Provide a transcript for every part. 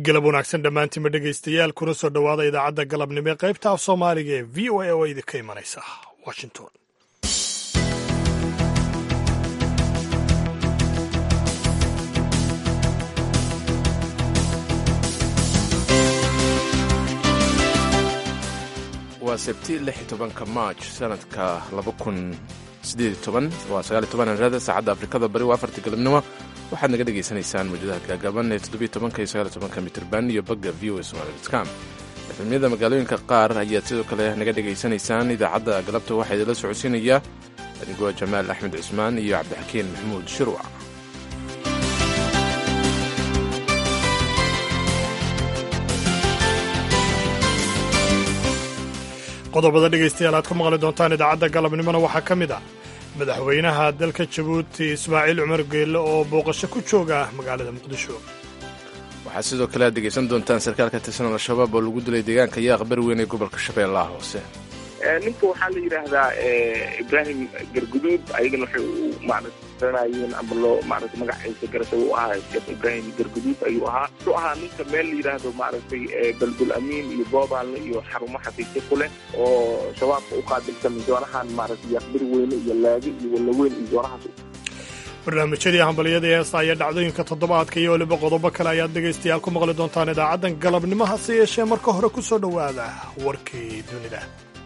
galab wanaagsan dhammaantiinba dhegaystayaal kuna soo dhowaada idaacadda galabnimo ee qaybta af soomaaliga ee v o a oo idinka imanaysa washington waa sabti lix tobanka maaj sanadka laba kun sideed toban waa sagaal toban anrada saacadda afrikada bari waa afartii galabnimo waxaad naga dhagaysanaysaan mawjadaha gaagaaban ee toddobiyo tobanka iyo sagaal tobanka mitirban iyo bagga v o a somalicom efemyada magaalooyinka qaar ayaad sidoo kale naga dhegaysanaysaan idaacadda galabta waxaa idinla socodsiinaya adigoo jamaal axmed cismaan iyo cabdixakiin maxamuud shirwac qodobada dhegaystayaal aad ku maqli doontaan idaacadda galabnimona waxaa ka mid ah madaxweynaha dalka jabuuti ismaaciil cumar geelle oo booqasho ku jooga magaalada muqdisho waxaad sidoo kale aad dhegaysan doontaan sarkaal ka tirsan al-shabaab oo lagu dilay deegaanka yaaq bari weyn ee gobolka shabeellaha hoose ninka waxaa la yidhaahdaa ibraahim garguduud ayagana waxay u maarata garanayeen ama loo maarata magaciisa garashay u ahaa sheekh ibraahim garguduud ayuu ahaa wuxuu ahaa ninka meel la yidhaahdo maaragtay balbul amiin iyo boobaanle iyo xarumo xafiisyo ku leh oo shabaabka u qaabilsan zoonahan maaragtay yaaqbir weyne iyo laagi iyo wallaweyn iyo zoonahaas barnaamijyadii hambalyada heesta ayaa dhacdooyinka toddobaadka iyo weliba qodobo kale ayaad dhegaystayaal ku maqli doontaan idaacaddan galabnimo hase yeeshee marka hore ku soo dhowaada warkii dunida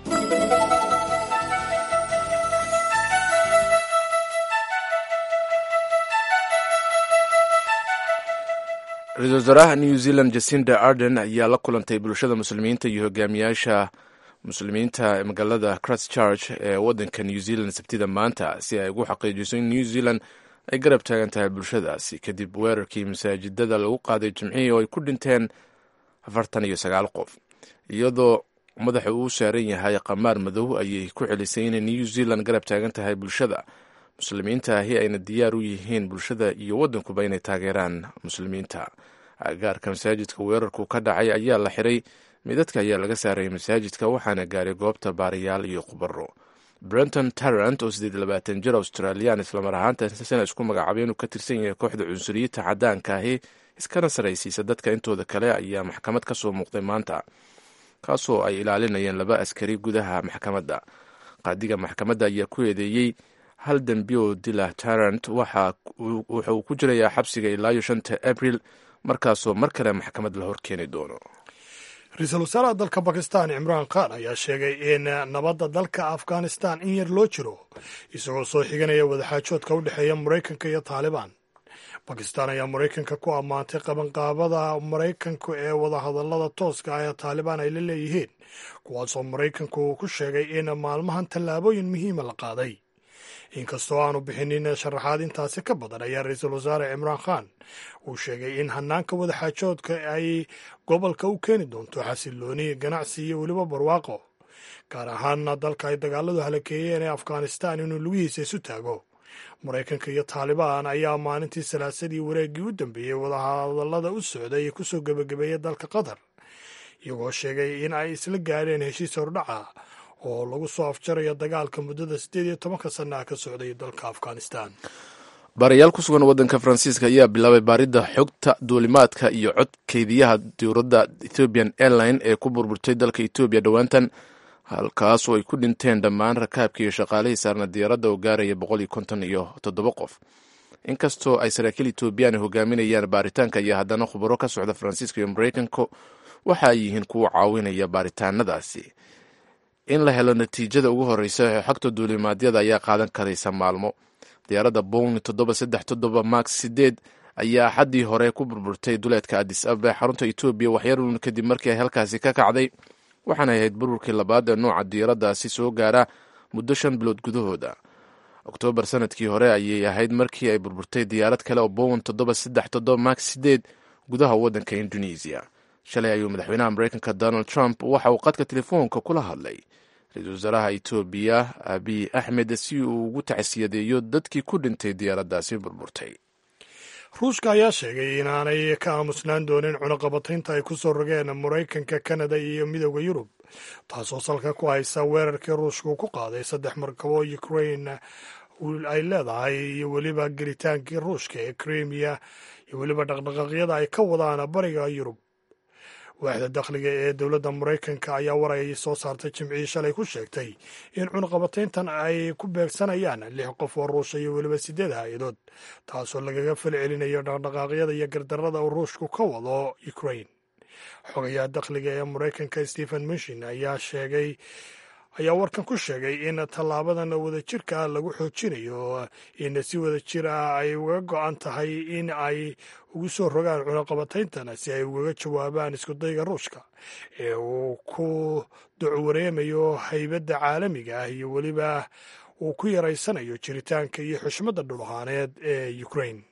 ra-iisul wasaaraha new zealand jacinda arden ayaa la kulantay bulshada muslimiinta iyo hogaamiyaasha muslimiinta ee magaalada christchurch ee waddanka new zealand sabtida maanta si ay ugu xaqiijiso in new zealand ay garab taagan tahay bulshadaasi kadib weerarkii masaajidada lagu qaaday jimcihii oo ay ku dhinteen afartan iyo sagaal qof iyadoo madaxa uu saaran yahay qamaar madow ayay ku celisay inay new zealand garab taagan tahay bulshada muslimiinta ahi ayna diyaar u yihiin bulshada iyo waddankuba inay taageeraan muslimiinta agaarka masaajidka weerarku ka dhacay ayaa la xiray midadka ayaa laga saarayay masaajidka waxaana gaaray goobta baarayaal iyo khubaro brenton tarrant oo siddeed labaatan jir australiyan islamar ahaantaasina isku magacaabay inuu ka tirsan yahay kooxda cunsuriyiinta caddaanka ahi iskana saraysiisa dadka intooda kale ayaa maxkamad ka soo muuqday maanta kaasoo ay ilaalinayeen laba askari gudaha maxkamadda qaadiga maxkamadda ayaa ku eedeeyey hal dembi oo dila tarrant waxa uu ku jirayaa xabsiga ilaayo shanta abril markaasoo mar kale maxkamad la horkeeni doono ra-iisul wasaaraha dalka bakistan cimraan khan ayaa sheegay in nabadda dalka afghanistan in yar loo jiro isagoo soo xiganaya wadaxaajoodka u dhexeeya maraykanka iyo taalibaan bakistan ayaa maraykanka ku ammaantay qabanqaabada maraykanku ee wadahadallada tooska ah ee taalibaan ay la leeyihiin kuwaasoo maraykanku uu ku sheegay in maalmahan tallaabooyin muhiima la qaaday inkastoo aanu bixinin sharaxaad intaasi ka badan ayaa ra-iisul wasaare cimraan khan uu sheegay in hanaanka wadaxaajoodka ay gobolka u keeni doonto xasilooni ganacsi iyo weliba barwaaqo gaar ahaana dalka ay dagaaladu halakeeyeen ee afghanistan inuu lugihiisa isu taago maraykanka iyo taalibaan ayaa maalintii salaasadii wareeggii u dambeeyey wadahadallada u socday ee kusoo gebagabeeyey dalka qatar iyagoo sheegay in ay isla gaadheen heshiis hordhaca oo lagu soo afjarayo dagaalka muddada siddeed iyo tobanka sannaha ka socday dalka afghanistan baarayaal ku sugan waddanka faransiiska ayaa bilaabay baaridda xogta duulimaadka iyo codkeydiyaha dowladda ethiopian airline ee ku burburtay dalka etoobiya dhowaantan halkaas oo ay ku dhinteen dhammaan rakaabkii iyo shaqaalihii saarna diyaaradda oo gaaraya boqol iyo konton iyo toddoba qof inkastoo ay saraakiil etoobiyaan hogaaminayaan baaritaanka iyo haddana khubaro ka socda faransiiska iyo maraykanka waxa ay yihiin kuwa caawinaya baaritaanadaasi in la helo natiijada ugu horreysa ee xogta duulimaadyada ayaa qaadan karaysa maalmo diyaaradda boing toddoba saddex toddoba max sideed ayaa axaddii hore ku burburtay duleedka adis ababa ee xarunta etoobiya waxyaruun kadib markii ay halkaasi ka kacday waxaana ahayd burburkii labaad ee nooca diyaaraddaasi soo gaara muddo shan bilood gudahooda oktoobar sanadkii hore ayay ahayd markii ay burburtay diyaarad kale oo bowen toddoba saddex toddoba max sideed gudaha waddanka indonesiya shalay ayuu madaxweynaha maraykanka donald trump waxa uu qadka telefoonka kula hadlay ra-iisul wasaaraha etoobiya abiy axmed si uu ugu tacsiyadeeyo dadkii ku dhintay diyaaraddaasi burburtay ruushka ayaa sheegay inaanay ka aamusnaan doonin cunaqabataynta ay ku soo rogeen maraykanka kanada iyo midooda yurub taasoo salka ku haysa weerarkii ruushku ku qaaday saddex markabo ukrain ay leedahay iyo weliba gelitaankii ruushka ee krimiya iyo weliba dhaqdhaqaaqyada ay ka wadaan bariga yurub waaxda dakhliga ee dowladda maraykanka ayaa war ay soo saartay jimcihii shalay ku sheegtay in cunaqabatayntan ay ku beegsanayaan lix qof oo ruusha iyo weliba siddeed hay-adood taasoo lagaga fal celinayo dhaqdhaqaaqyada iyo gardarrada uu ruushku ka wado ukrain xogayaha dakhliga ee maraykanka stephen mushin ayaa sheegay ayaa warkan ku sheegay in tallaabadan wadajirka lagu xoojinayo in si wadajir ah ay uga go-an tahay in ay ugu soo rogaan cunaqabatayntan si ay ugaga jawaabaan iskudayga ruushka ee uu ku ducwareemayo haybadda caalamiga ah iyo weliba uu ku yaraysanayo jiritaanka iyo xushmadda dhulahaaneed ee ukrain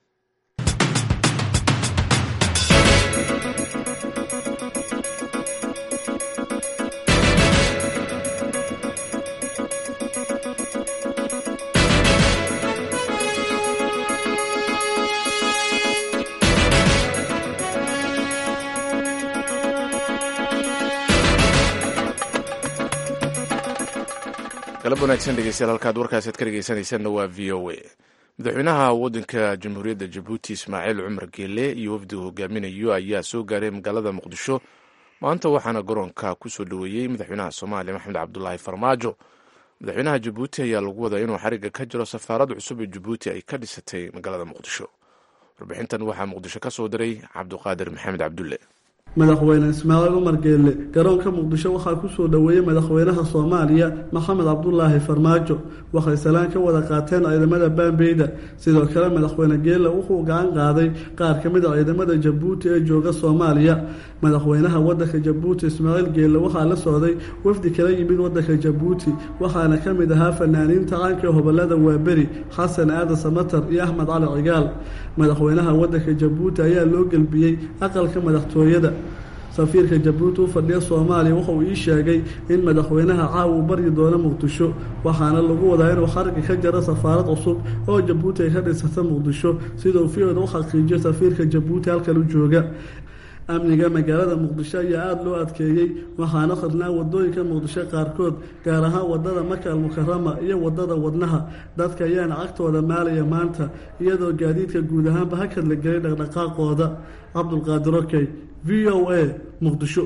galab wanaagsan dhegeystayaal halkaad warkaasaad ka dhegeysanaysaanna waa v o a madaxweynaha waddanka jamhuuriyadda jabuuti ismaaciil cumar geele iyo wafdigu hogaaminayo ayaa soo gaaray magaalada muqdisho maanta waxaana garoonka ku soo dhoweeyey madaxweynaha soomaaliya maxamed cabdulaahi farmaajo madaxweynaha jabuuti ayaa lagu wadaa inuu xariga ka jiro safaarad cusub ee jabuuti ay ka dhisatay magaalada muqdisho warbixintan waxaa muqdisho ka soo diray cabduqaadir maxamed cabdulle madaxweyne ismaaciil cumar geelle garoonka muqdisho waxaa kusoo dhoweeyey madaxweynaha soomaaliya maxamed cabdulaahi farmaajo waxay salaan ka wada qaateen ciidamada baambeyda sidoo kale madaxweyne geelle wuxuu gacan qaaday qaar ka mid a ciidamada jabuuti ee jooga soomaaliya madaxweynaha wadanka jabuuti ismaaciil geelle waxaa la socday wafdi kala yimid wadanka jabuuti waxaana ka mid ahaa fanaaniinta caanka hobolada waaberi xasan aadan samatar iyo axmed cali cigaal madaxweynaha wadanka jabuuti ayaa loo gelbiyey aqalka madaxtooyada safiirka jabuuti u fadhiya soomaaliya wuxuu ii sheegay in madaxweynaha caaw uu baryi doono muqdisho waxaana lagu wadaa inuu xariga ka jaro safaarad cusub oo jabuuti ay ka dhisata muqdisho siduu fiyoda u xaqiijiyo safiirka jabuuti halkan u jooga amniga magaalada muqdisho ayaa aada loo adkeeyey waxaana khadnaa wadooyinka muqdisho qaarkood gaar ahaan wadada maka almukarama iyo wadada wadnaha dadka ayaana cagtooda maalaya maanta iyadoo gaadiidka guud ahaanba hakad la gelay dhaqdhaqaaqooda cabdulqaadir okey v o a muqdisho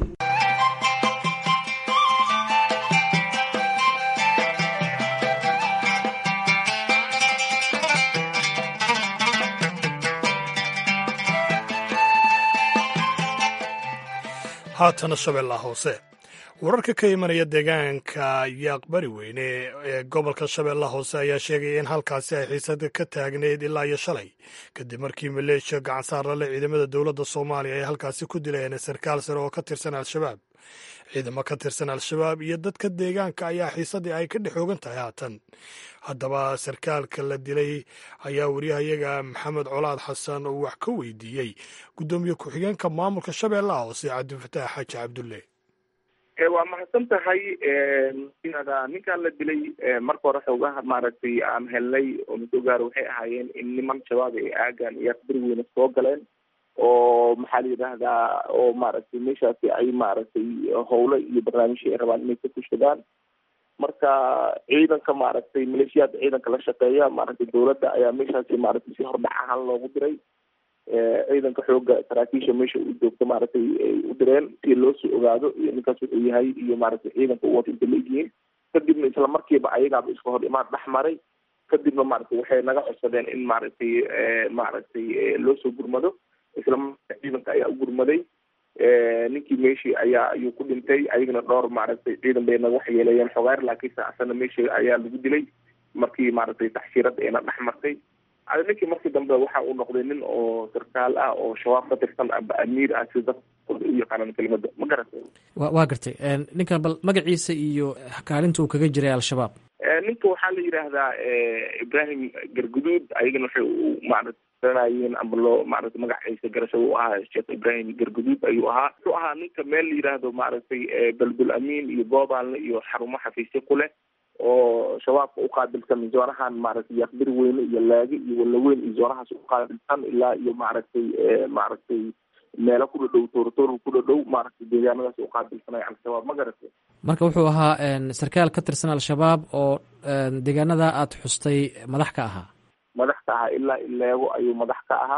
haatana shabeellaha hoose wararka ka imanaya deegaanka iyo aqbari weyne ee gobolka shabeellaha hoose ayaa sheegaya in halkaasi ay xiisad ka taagneyd ilaa iyo shalay kadib markii maleeshiya gacansaar lale ciidamada dowladda soomaaliya ay halkaasi ku dileen sarkaal sare oo ka tirsan al-shabaab ciidamo ka tirsan al-shabaab iyo dadka deegaanka ayaa xiisadii ay ka dhex oogan tahay haatan haddaba sarkaalka la dilay ayaa wariyahayaga maxamed colaad xasan uu wax ka weydiiyey guddoomiye ku-xigeenka maamulka shabeellaha hoose cabdifataax xaaji cabdulle waa mahadsan tahay ninkaan la dilay marka hore xoogaha maaragtay aan helnay oo masoo gaaro waxay ahaayeen in niman shabaab ay aagaan iyo aqbari weyne soo galeen oo maxaa la yidhaahdaa oo maaragtay meeshaasi ay maaragtay howlo iyo barnaamijyo ay rabaan inay ka fushadaan marka ciidanka maaragtay maleeshiyaadka ciidanka la shaqeeya maaragtay dowladda ayaa meeshaasi maaragtay si hordhac ahaan loogu diray ciidanka xooga saraakiisha meesha u joogta maaragtay ay u direen si loo soo ogaado iyo ninkaas wuxuu yahay iyo maaragtay ciidanka u wata inta leeyihiin kadibna isla markiiba ayagaaba iska hor imaan dhex maray kadibna maaragtay waxay naga codsadeen in maaragtay maaragtay loo soo gurmado isla markaa ciidanka ayaa u gurmaday ninkii meeshii ayaa ayuu ku dhintay ayagana dhowr maaragtay ciidan bay naga waxyeeleeyeen xogaar laakiinse asana meeshii ayaa lagu dilay markii maaragtay taxshiirada ayna dhex martay ada ninkii markii dambe waxa uu noqday nin oo sarkaal ah oo shabaab ka tirsan amba amiir ah si dadka u yaqaanaan kelimada ma garatay wa waa gartay ninkan bal magaciisa iyo kaalinta uu kaga jiray al-shabaab ninka waxaa la yidhaahdaa ibrahim garguduud ayagana waxay u maarata garanayeen amba loo maaragtay magaciisa garasho uu ahaa sheekh ibrahim garguduud ayuu ahaa wuxuu ahaa ninka meel la yidhaahdo maaragtay balbul amiin iyo boobaalna iyo xarumo xafiisyo ku leh oo shabaabka uqaabilsan zoonahan maaragtay yaqbir weyne iyo laagi iyo walaweyn iyo zoonahaas uqaabilsan ilaa iyo maaragtay maaragtay meelo ku dhadhow toortoor ku dhadhow maaragtay deegaanadaas uqaabilsanay al-shabaab ma garatay marka wuxuu ahaa sarkaal ka tirsan al-shabaab oo deegaanada aada xustay madax ka ahaa madax ka ahaa ilaa ileego ayuu madax ka ahaa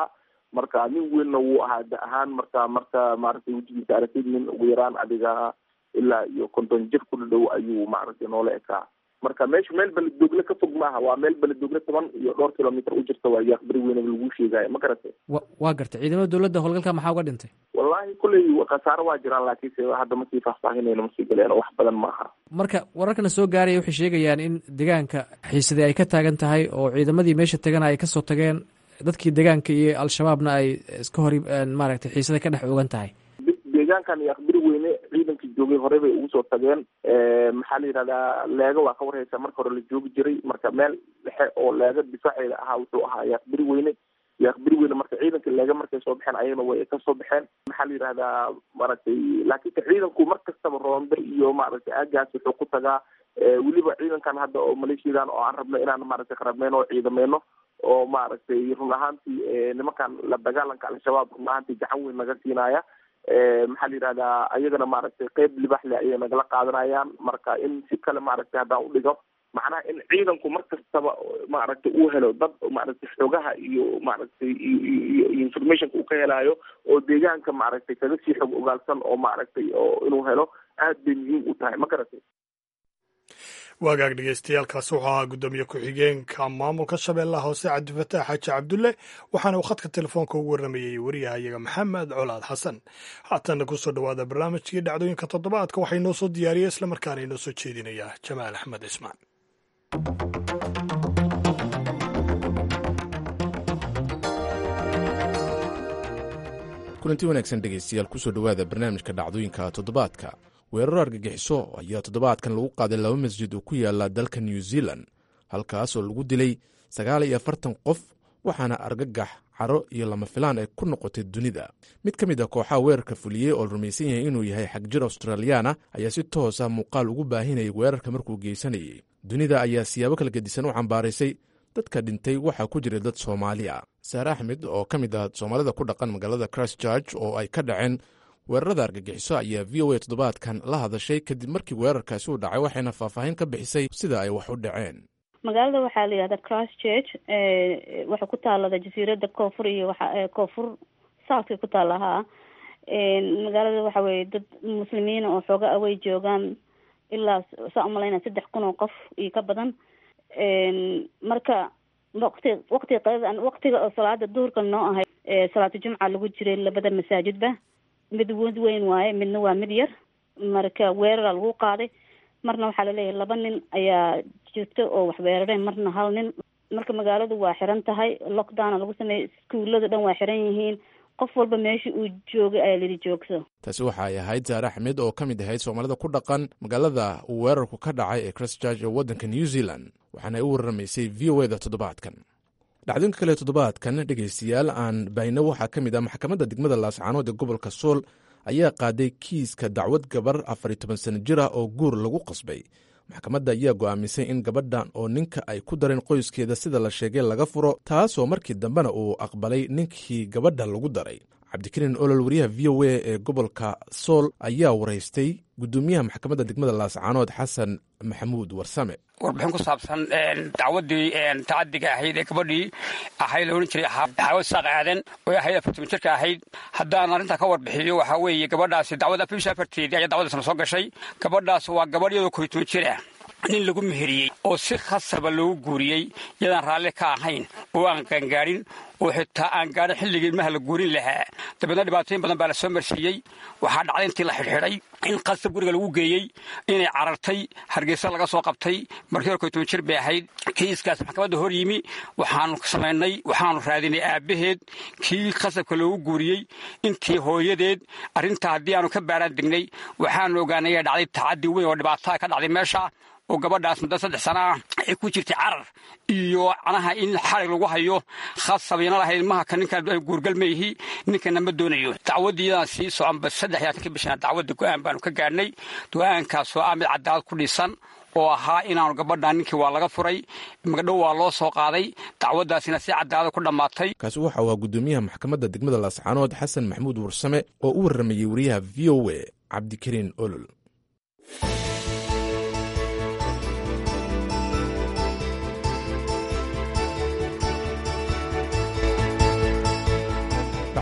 marka nin weynna wuu ahaa da ahaan marka marka maaragtay wejigiisa aragtid nin ugu yaraan adiga ilaa iyo konton jir ku dhadhow ayuu maaragtay noola ekaa marka meesha meel beledoogle ka fog maaha waa meel beledoogle toban iyo dhowr kilomitr u jirta waa yaaq beri weynaba lagu sheegaayo ma garatay wa waa gartay ciidamada dowladda howlgalka maxaa uga dhintay wallahi kulley khasaaro waa jiraan laakiinse hadda masii faahfaahinayno masii galeen wax badan maaha marka wararkana soo gaaraya waxay sheegayaan in deegaanka xiisadii ay ka taagan tahay oo ciidamadii meesha tagana ay kasoo tageen dadkii deegaanka iyo al-shabaabna ay iska hor maaragtay xiisada ka dhex ogan tahay deegaankan iyo aqbiri weyne ciidankii joogay horey bay ugu soo tageen maxaa la yidhahdaa leega waa ka warhaysa marka hore la joogi jiray marka meel dhexe oo leega difaaceeda ahaa wuxuu ahaa yaaqbiri weyne yaaqbiri weyne marka ciidanka leega markay soo baxeen ayagana way kasoo baxeen maxaa la yidhahdaa maaragtay laakiinse ciidanku mar kastaba roonde iyo maaragtay aagaas wuxuu ku tagaa weliba ciidankan hadda oo maleeshiyadan oo aan rabno inaan maaragtay qarabneyno oo ciidameyno oo maaragtay run ahaantii nimankan la dagaalanka al-shabaab run ahaantii gacan weyn naga siinaya maxaa la yidhahdaa ayagana maaragtay qeyb libaxle ayay nagala qaadanayaan marka in si kale maaragtay haddaan udhigo macnaha in ciidanku mar kastaba maaragtay uu helo dad maaragtay xoogaha iyo maaragtay iyo informationka uu ka helaayo oo deegaanka maaragtay kaga sii xog ogaalsan oo maaragtay oo inuu helo aad bay muhiim u tahay ma garatay waagaag dhegeystayaaalkaasi wuxuu ahaa guddoomiye ku-xigeenka maamulka shabeellaha hoose cabdifataax xaaji cabdulle waxaana uu khadka telefoonka ugu warramayey wariyahayaga maxamed colaad xasan haatanna kusoo dhowaada barnaamijkii dhacdooyinka toddobaadka waxaa inoo soo diyaariyey islamarkaana inoo soo jeedinayaa jamaal axmed cismaan kulanti wanaagsan dhegaystayaal kusoo dhowaada barnaamijka dhacdooyinka toddobaadka weeraro argagixiso ayaa toddobaadkan lagu qaaday laba masjid oo ku yaala dalka new zealand halkaas oo lagu dilay sagaal iyo afartan qof waxaana argagax caro iyo lama filaan ay ku noqotay dunida mid ka mid a kooxaha weerarka fuliyey oo la rumaysan yahay inuu yahay xagjir australiyaana ayaa si toosa muuqaal ugu baahinayay weerarka markuu geysanayay dunida ayaa siyaabo kala gedisan u cambaaraysay dadka dhintay waxaa ku jiray dad soomaali a saare axmed oo ka mid ah soomaalida ku dhaqan magaalada christchurch oo ay ka dhaceen weerarada argagixiso ayaa v o a toddobaadkan la hadashay kadib markii weerarkaasi uu dhacay waxayna faahfaahin ka bixisay sida ay wax u dhaceen magaalada waxaa la yihahda christchurch waxay ku taalada jasiirada koonfur iyo waa koonfur southka ku taala haa magaalada waxa weye dad muslimiina oo xooga awey joogaan ilaa saa umalayna saddex kun oo qof iyo ka badan marka waqti waqti waqtiga oo salaada duhurka noo ahay salaatu jumca lagu jiray labada masaajidba mid wad weyn waaye midna waa mid yar marka weerara lagu qaaday marna waxaa laleeyahay laba nin ayaa jirta oo wax weerareen marna hal nin marka magaaladu waa xiran tahay lockdowna lagu sameeyey iskuulada dhan waa xiran yihiin qof walba meesha uu joogay ayaa lidi joogso taasi waxa ay ahayd saare axmed oo ka mid ahayd soomaalida ku dhaqan magaalada uu weerarku ka dhacay ee christchurch ee waddanka new zealand waxaana ay u warramaysay v o eda toddobaadkan dhacdooyinka kale toddobaadkan dhegaystayaal aan bayno waxaa ka mid ah maxkamadda degmada laascaanood ee gobolka sool ayaa qaaday kiiska dacwad gabar afar iyo toban sano jir ah oo guur lagu qasbay maxkamadda ayaa go'aamisay in gabadhan oo ninka ay ku dareen qoyskeeda sida la sheegay laga furo taasoo markii dambena uu aqbalay ninkii gabadha lagu daray cabdikariin olol wariyaha v o a ee gobolka sool ayaa waraystay guddoomiyaha maxkamadda degmada laascaanood xasan maxamuud warsame warbixin ku saabsan dacwadii tacadiga ahayd ee gabadhii ahayd la odhan jiray dacwad saaq aadan oo ahayd afartan jirka ahayd haddaan arrintaa ka warbixiyo waxaa weeye gabadhaasi dacwad afar afarteedii ayaa dacwadaasna soo gashay gabadhaas waa gabadh iyadoo koytoon jir ah nin lagu meheriyey oo si khasaba loogu guuriyey yadaan raalli ka ahayn oo aan qaangaarin oo xitaa aan gaadhin xilligii ilmaha la guurin lahaa dabeedna dhibaatooyin badan baa la soo marsiiyey waxaa dhacday intii la xidhxidhay in qasab guriga lagu geeyey inay carartay hargeysa laga soo qabtay markii hore koytoban jir bay ahayd kiiskaas maxkamadda hor yimi waxaanu samaynay waxaanu raadinay aabbaheed kii qasabka loogu guuriyey intii hooyadeed arrintaa haddii aanu ka baaraan degnay waxaanu ogaanay inay dhacday tacaddi weyn oo dhibaataa ka dhacday meesha oo gabadhaas muddo saddex sana ah ay ku jirtay carar iyo canaha in xarig lagu hayo khasabayna lahayd ilmaha ka ninkan guurgal ma yihi ninkana ma doonayo dacwaddii iyadaan sii soconba saddex iyo labatanka bishana dacwadda go-aan baanu ka gaadhnay go-aankaasoo ah mid cadaalad ku dhisan oo ahaa inaanu gabadhan ninkii waa laga furay magdhow waa loo soo qaaday dacwaddaasina si cadaalada ku dhammaatay kaasi waxa uu guddoomiyaha maxkamadda degmada laascaanood xasan maxamuud warsame oo u warramayey wariyaha v o a cabdikariin olol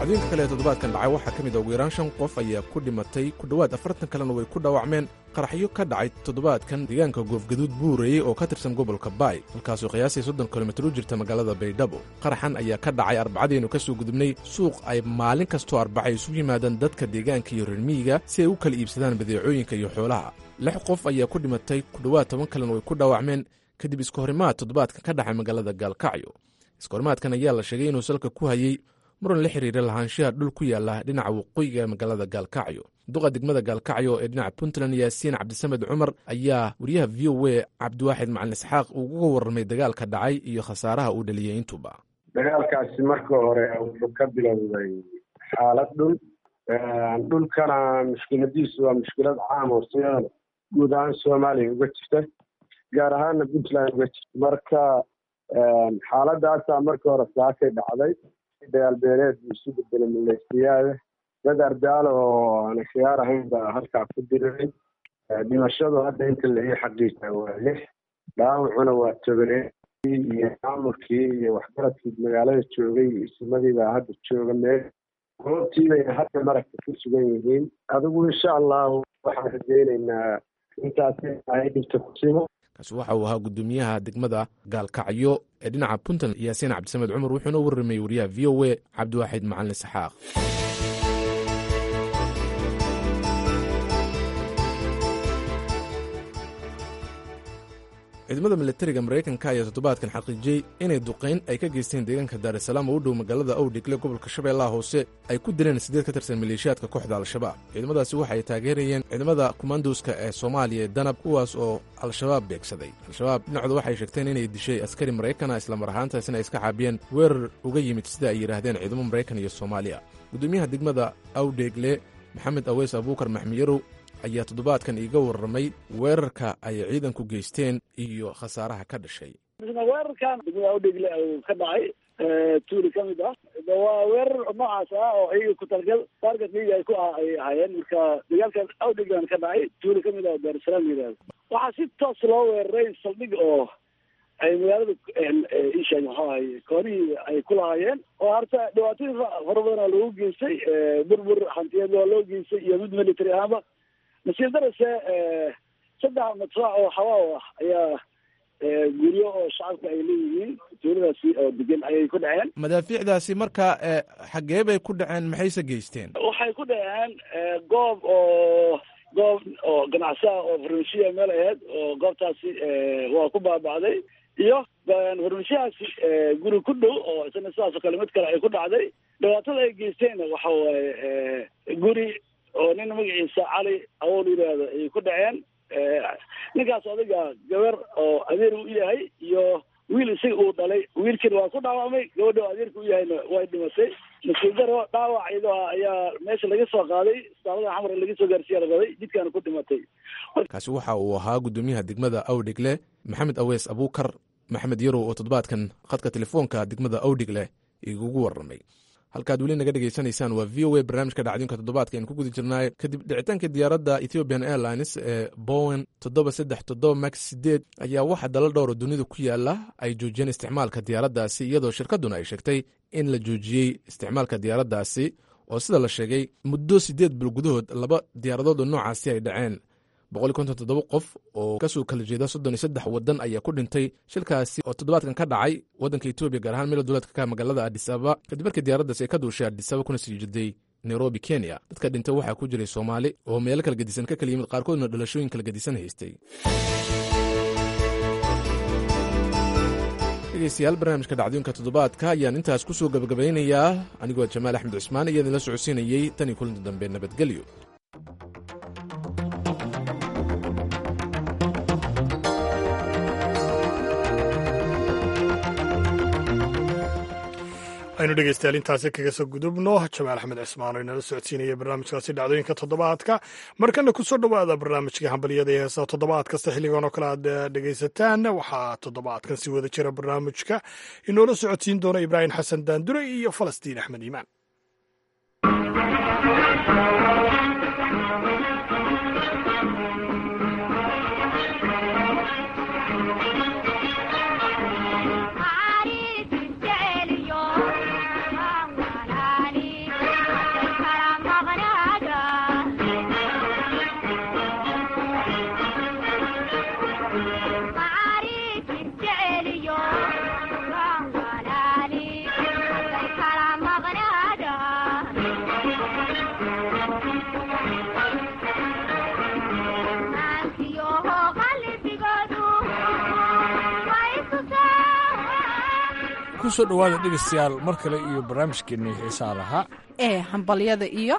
dhacdooyinka kale ee toddobaadkan dhacay waxaa ka mid a ugu yaraan shan qof ayaa ku dhimatay ku dhowaad afartan kalena way ku dhaawacmeen qaraxyo ka dhacay toddobaadkan deegaanka goofgaduud buurayey oo ka tirsan gobolka baay halkaasoo qiyaasii soddon kilomitir u jirta magaalada baydhabo qaraxan ayaa ka dhacay arbacadiinu ka soo gudubnay suuq ay maalin kastoo arbacay isugu yimaadaan dadka deegaanka iyo reermiyiga si ay u kala iibsadaan badeecooyinka iyo xoolaha lix qof ayaa ku dhimatay ku dhowaad toban kalena way ku dhaawacmeen kadib iskahorimaad toddobaadkan ka dhacay magaalada gaalkacyo iskahorimaadkan ayaa la sheegay inuu salka ku hayey muran la xiriira lahaanshaha dhul ku yaala dhinaca waqooyiga magaalada gaalkacyo duqa degmada gaalkacyo ee dhinaca puntland yaasiin cabdisamed cumar ayaa wariyaha v o a cabdiwaaxid macalin isxaaq uga warramay dagaalka dhacay iyo khasaaraha uu dhaliyey intuba dagaalkaasi marka hore wuxuu ka bilowday xaalad dhul dhulkana mushkiladiisu waa mushkilad caam oo siyadan guud ahaan soomaaliya uga jirta gaar ahaana puntland uga jirta marka xaaladaasaa marka hore saakay dhacday dagaal beeleed buu isu bedelay maleysiyaada dad ardaalo oo aan khiyaar ahayn baa halkaa ku diriray dhimashadu hadda inta la ii xaqiijaa waa lix dhaawacuna waa tobanee iyo maamulkii iyo waxgaradkii magaalada joogay isimadii baa hadda jooga meel goobtii bayna hadda maragta ku sugan yihiin adigu insha allahu waxaan rajaynaynaa intaas ay dhibta ku simo kaasi waxa uu ahaa guddoomiyaha degmada gaalkacyo ee dhinaca puntland yaasiin cabdisamed cumar wuxuuna u warramayey wariyaha v o a cabdiwaaxid macalin isxaaq ciidamada milatariga maraykanka ayaa toddobaadkan xaqiijiyey inay duqayn ay ka geysteen deegaanka daarisalaam oo u dhow magaalada owdhigle gobolka shabeellaha hoose ay ku dileen siddeed ka tirsan maleeshiyaadka kooxda al-shabaab ciidamadaasi waxa ay taageerayeen ciidamada kumandoska ee soomaaliya ee danab kuwaas oo al-shabaab beegsaday al-shabaab dhinacooda waxay sheegteen inay dishay askari maraykana islamar ahaantaasina ay iska caabiyeen weerar uga yimid sida ay yidhaahdeen ciidamo maraykan iyo soomaaliya guddoomiyaha degmada awdheegle maxamed aweys abuukar maxmiyarow ayaa toddobaadkan iiga warramay weerarka ay ciidanku geysteen iyo khasaaraha ka dhashay weerarkan degmada awdhegle uu ka dhacay tuuli ka mid ah waa weerar noocaas ah oo iyaga ku talgal taarget liga ay ku ay ahaayeen marka dagaalkan awdheglan ka dhacay tuuli ka mid ah daarusalaam la yidhahdo waxaa si toos loo weeraray saldhig oo ay magaalada isheeg maxuu ahay koonihii ay ku lahaayeen oo harta dhibaatooyin fara badan oo lagu geystay burbur hantiyeed waa loo geystay iyo mid military ahaanba nasiib darase saddex madfaac oo xawaaw ah ayaa guryo oo shacabka ay leeyihiin tuuladaasi oo degan ayay ku dhaceen madaafiicdaasi marka xaggee bay ku dhaceen maxayse geysteen waxay ku dhaceen goob oo goob oo ganacsiha oo farmashiya meel aheyd oo goobtaasi waa ku baaba'day iyo farmashiyahaasi guri ku dhow oo isna sidaasoo kale mid kale ay ku dhacday dhibaatada ay geysteenna waxa waaye guri oo nin magaciisa cali awool yidhaahdo ay ku dhaceen ninkaas odiga gabar oo adeer u yahay iyo wiil isaga uu dhalay wiilkiina waa ku dhaawacmay gabadha oo adeerka u yahayna way dhimatay nasiib daro dhaawac iyadoo ah ayaa meesha laga soo qaaday istaalada xamar laga soo gaarsiiya lagaday jidkaana ku dhimatay kaasi waxa uu ahaa guddoomiyaha degmada awdhigle maxamed aweys abuukar maxamed yarow oo toddobaadkan khadka telefoonka degmada awdhigle igugu warramay halkaad weli naga dhegaysanaysaan waa v o a barnaamijka dhacdinka toddobaadka aynu ku guda jirnaay kadib dhicitaanka diyaaradda ethiopian airlines ee bowen toddoba saddex toddoba max sideed ayaa waxa dalal dhowra dunida ku yaala ay joojiyeen isticmaalka diyaaraddaasi iyadoo shirkadduna ay sheegtay in la joojiyey isticmaalka diyaaraddaasi oo sida la sheegay muddo siddeed bil gudahood laba diyaaradood oo noocaasi ay dhaceen boqol konton toddoba qof oo kasoo kala jeeda soddon iyo saddex waddan ayaa ku dhintay shilkaasi oo toddobaadkan ka dhacay waddanka etoobiya gaar ahaan meel duleedka ka magaalada adis ababa kadib markii diyaaraddaasi ay ka duushay adis ababa kuna sii jeday nairobi kenya dadka dhintay waxaa ku jiray soomaali oo meelo kala gedisan ka kala yimid qaarkoodna dhalashooyin kala gedisan haystay dhegeystayaal barnaamijka dhacdooyinka toddobaadka ayaan intaas ku soo gabagabaynayaa anigoo jamaal axmed cusmaan iyo idinla socodsiinayey tan iyo kulinta dambe nabadgelyo aynu dhegeystayaal intaasi kaga soo gudubno jamaal axmed cismaan oo inala socodsiinaya barnaamijkaasi dhacdooyinka toddobaadka markana kusoo dhowaada barnaamijka hambalyada ee heesa toddobaad kasta xilligan oo kale aad dhegeysataan waxaa toddobaadkan si wada jira barnaamijka inoola socodsiin doona ibraahim xasan daandure iyo falastiin axmed iimaan Ari, ku soo dhowaada dhegaystayaal mar kale iyo barnaamijkeennii xiisaha lahaa ee hambalyada iyo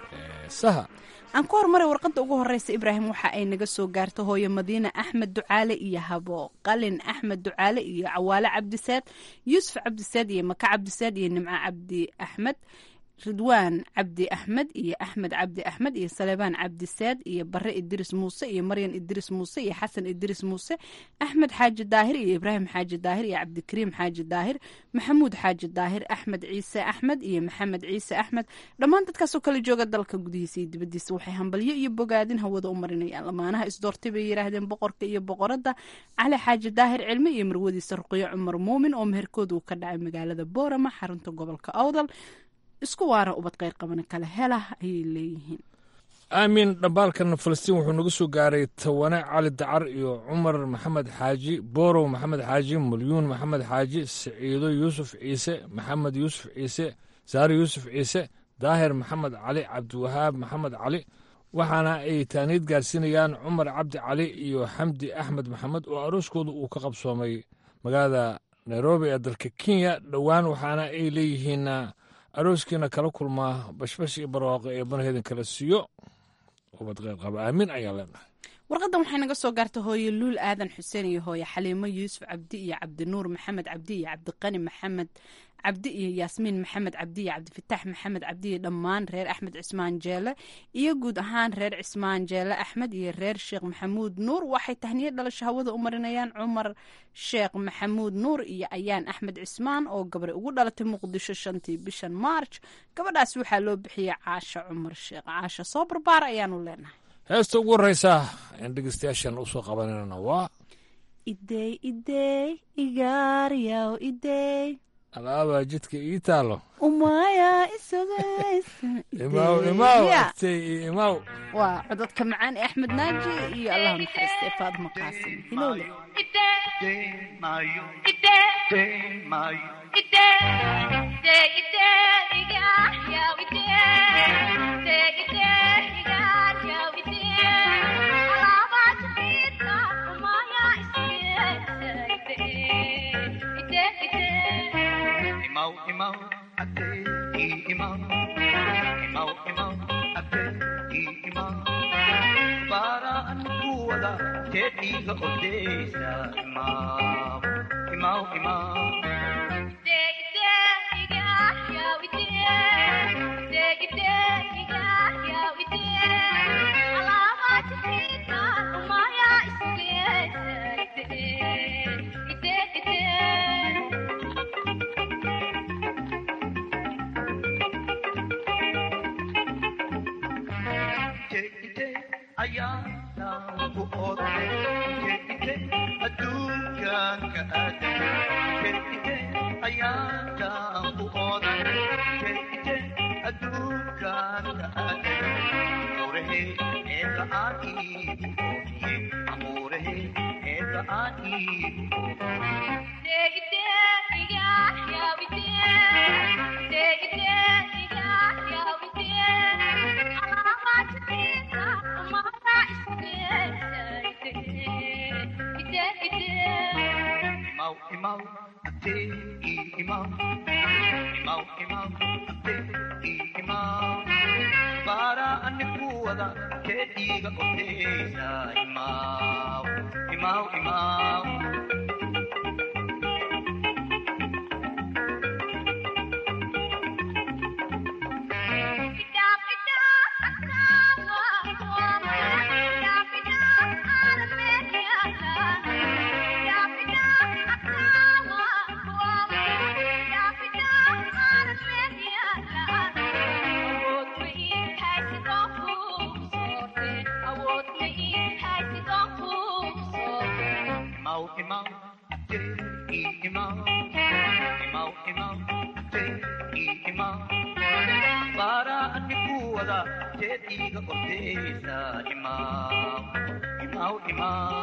saha aan ku horumaray warqadda ugu horeysa ibraahim waxa ay naga soo gaarta hooyo madiine axmed ducaale iyo habo qalin axmed ducaale iyo cawaale cabdisaad yuusuf cabdisaad iyo maka cabdisaad iyo nimco cabdi axmed ridwaan cabdi axmed iyo axmed cabdi axmed iyo saleebaan cabdisaad iyo bare idris muuse iyo maryan idris muuse iyo xasan idris muuse axmed xaaji daahir iyo ibraahim xaaji daahir iyo cabdikariim xaaji daahir maxamuud xaaji daahir axmed ciise axmed iyo maxamed ciise axmed dhammaan dadkaasoo kala jooga dalka gudihiisa iyo dibadiisa waxay hambalyo iyo bogaadin hawada u marinayaan lamaanaha isdoortay bay yidhaahdeen boqorka iyo boqoradda cali xaaji daahir cilmi iyo marwadiisa ruqyo cumar muumin oo meherkooda uu ka dhacay magaalada boorama xarunta gobolka awdal isku waara ubad qayr qabana kale hela ayay leeyihiin aamin dhambaalkan falastiin wuxuu naga soo gaaray tawane cali dacar iyo cumar maxamed xaaji boorow maxamed xaaji mulyuun maxamed xaaji siciido yuusuf ciise maxamed yuusuf ciise saare yuusuf ciise daahir maxamed cali cabdiwahaab maxamed cali waxaana ay taaniid gaarsiinayaan cumar cabdi cali iyo xamdi axmed maxamed oo arooskooda uu ka qabsoomay magaalada nairobi ee dalka kenya dhowaan waxaana ay leeyihiin arooskiina kala kulmaa bashbash iyo barwaaqo ee banaheedin kala siiyo ubad qeyr qaba aamin ayaan leenahay warqadan waxay naga soo gaarta hooye luul aadan xuseen iyo hooye xaliimo yuusuf cabdi iyo cabdinuur maxamed cabdi iyo cabdiqani maxamed cabdi iyo yaasmiin maxamed cabdi iyo cabdifitaax maxamed cabdi iyo dhammaan reer axmed cismaan jeele iyo guud ahaan reer cismaan jeele axmed iyo reer sheekh maxamuud nuur waxay tahniye dhalasho hawada u marinayaan cumar sheekh maxamuud nuur iyo ayaan axmed cismaan oo gabray ugu dhalatay muqdisho shantii bishan maarj gabadhaas waxaa loo bixiyey caasha cumar sheekh caasha soo barbaar ayaanu leenahay heesta ugu horreysa in dhegeystayaashan usoo qabananana waa idey idey igaaryaw idey alaabaa jidka ii taalo umaya imaw imaw agtay iyo imaw waa codadka macaan ee axmed naaji iyo allah naxariista ee faadma qaasim hilowle Imau, imau, ate, i imau. Imau, imau, ate, i imau. Para kuwada tediga odesa imau. Imau, imau. ayaanku oday keite adduunkanka aaday keite ayaanku oday keite adduunkanka aaday amurehe eeka aan iigu oofiye amurehe eeka aan iigu Imau, imau, ate, i imau. Imau, imau, ate, i imau. Para anikuwada kediga odesa imau. Imau, imau. Imau, imau, ate, i imau. Imau, imau, ate, i imau. Para anikuwada kediga odesa imau. Imau, imau.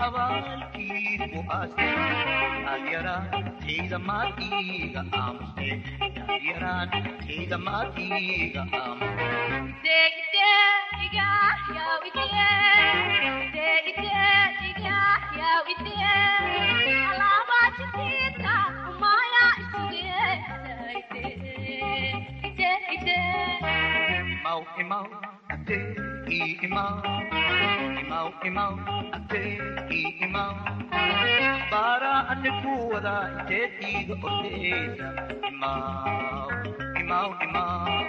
abaalkiigu aastay adyaraan tayda maad iiga aamuste adyaraan tayda maad iiga aamuste Imau, imau, ate, i imau. Imau, imau, ate, i imau. Bara ane kuwada inteed iiga ordeysa. Imau, imau, imau.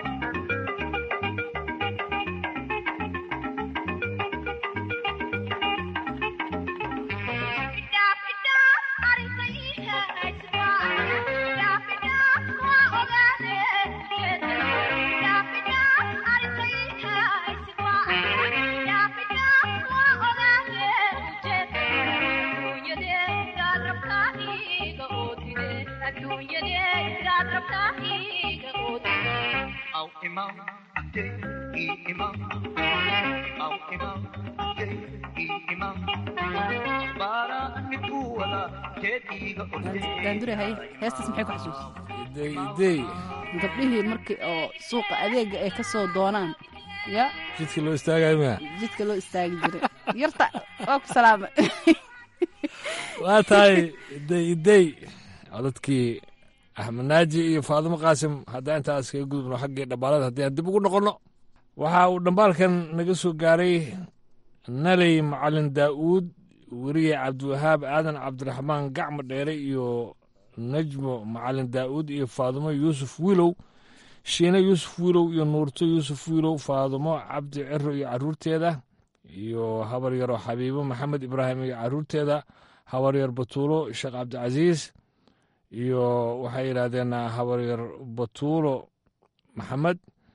Imau, imau, ate, i imau. Imau, imau, ate, i imau. Bara ane kuwada inteed iiga ordeysa. daandure haye heestaas maxay ku xasuus idey idey gabdhihii markii oo suuqa adeega ay ka soo doonaan ya jidkii loo istaagayo miya jidka loo istaagi jiray yarta waa ku salaama waa tahay idey idey codadkii axmed naaji iyo faadimo qaasim haddaan intaas kaga gudubno xaggii dhambaalada haddii aan dib ugu noqonno waxa uu dhambaalkan naga soo gaaray naley macalin daa'uud weriye cabdiwahaab aadan cabdiraxmaan gacmo dheere iyo najmo macalin daa'uud iyo faadimo yuusuf wiilow shiine yuusuf wiilow iyo nuurto yuusuf wiilow faadimo cabdi ciro iyo caruurteeda iyo habar yaro xabiibo maxamed ibraahim iyo caruurteeda habar yar batuulo sheekh cabdicasiis iyo waxay yidhaahdeen habaryar batuulo maxamed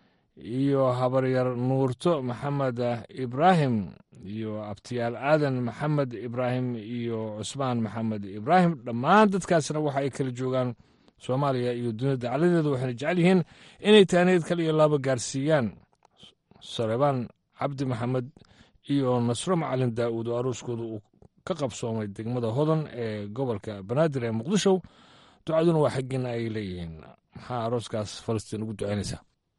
iyo habaryar nuurto maxamed ibraahim iyo abtiyaal aadan maxamed ibraahim iyo cusmaan maxamed ibraahim dhammaan dadkaasna waxa ay kala joogaan soomaaliya iyo dunida dacaladeeda waxayna jecel yihiin inay taaneed kale iyo laaba gaarsiiyaan sarebaan cabdi maxamed iyo nasro macalin daa'uud oo arooskooda uu ka qabsoomay degmada hodan ee gobolka banaadir ee muqdisho ducaduna waa xaggiina ay leeyihiin maxaa arooskaas falastiin ugu ducaynaysaa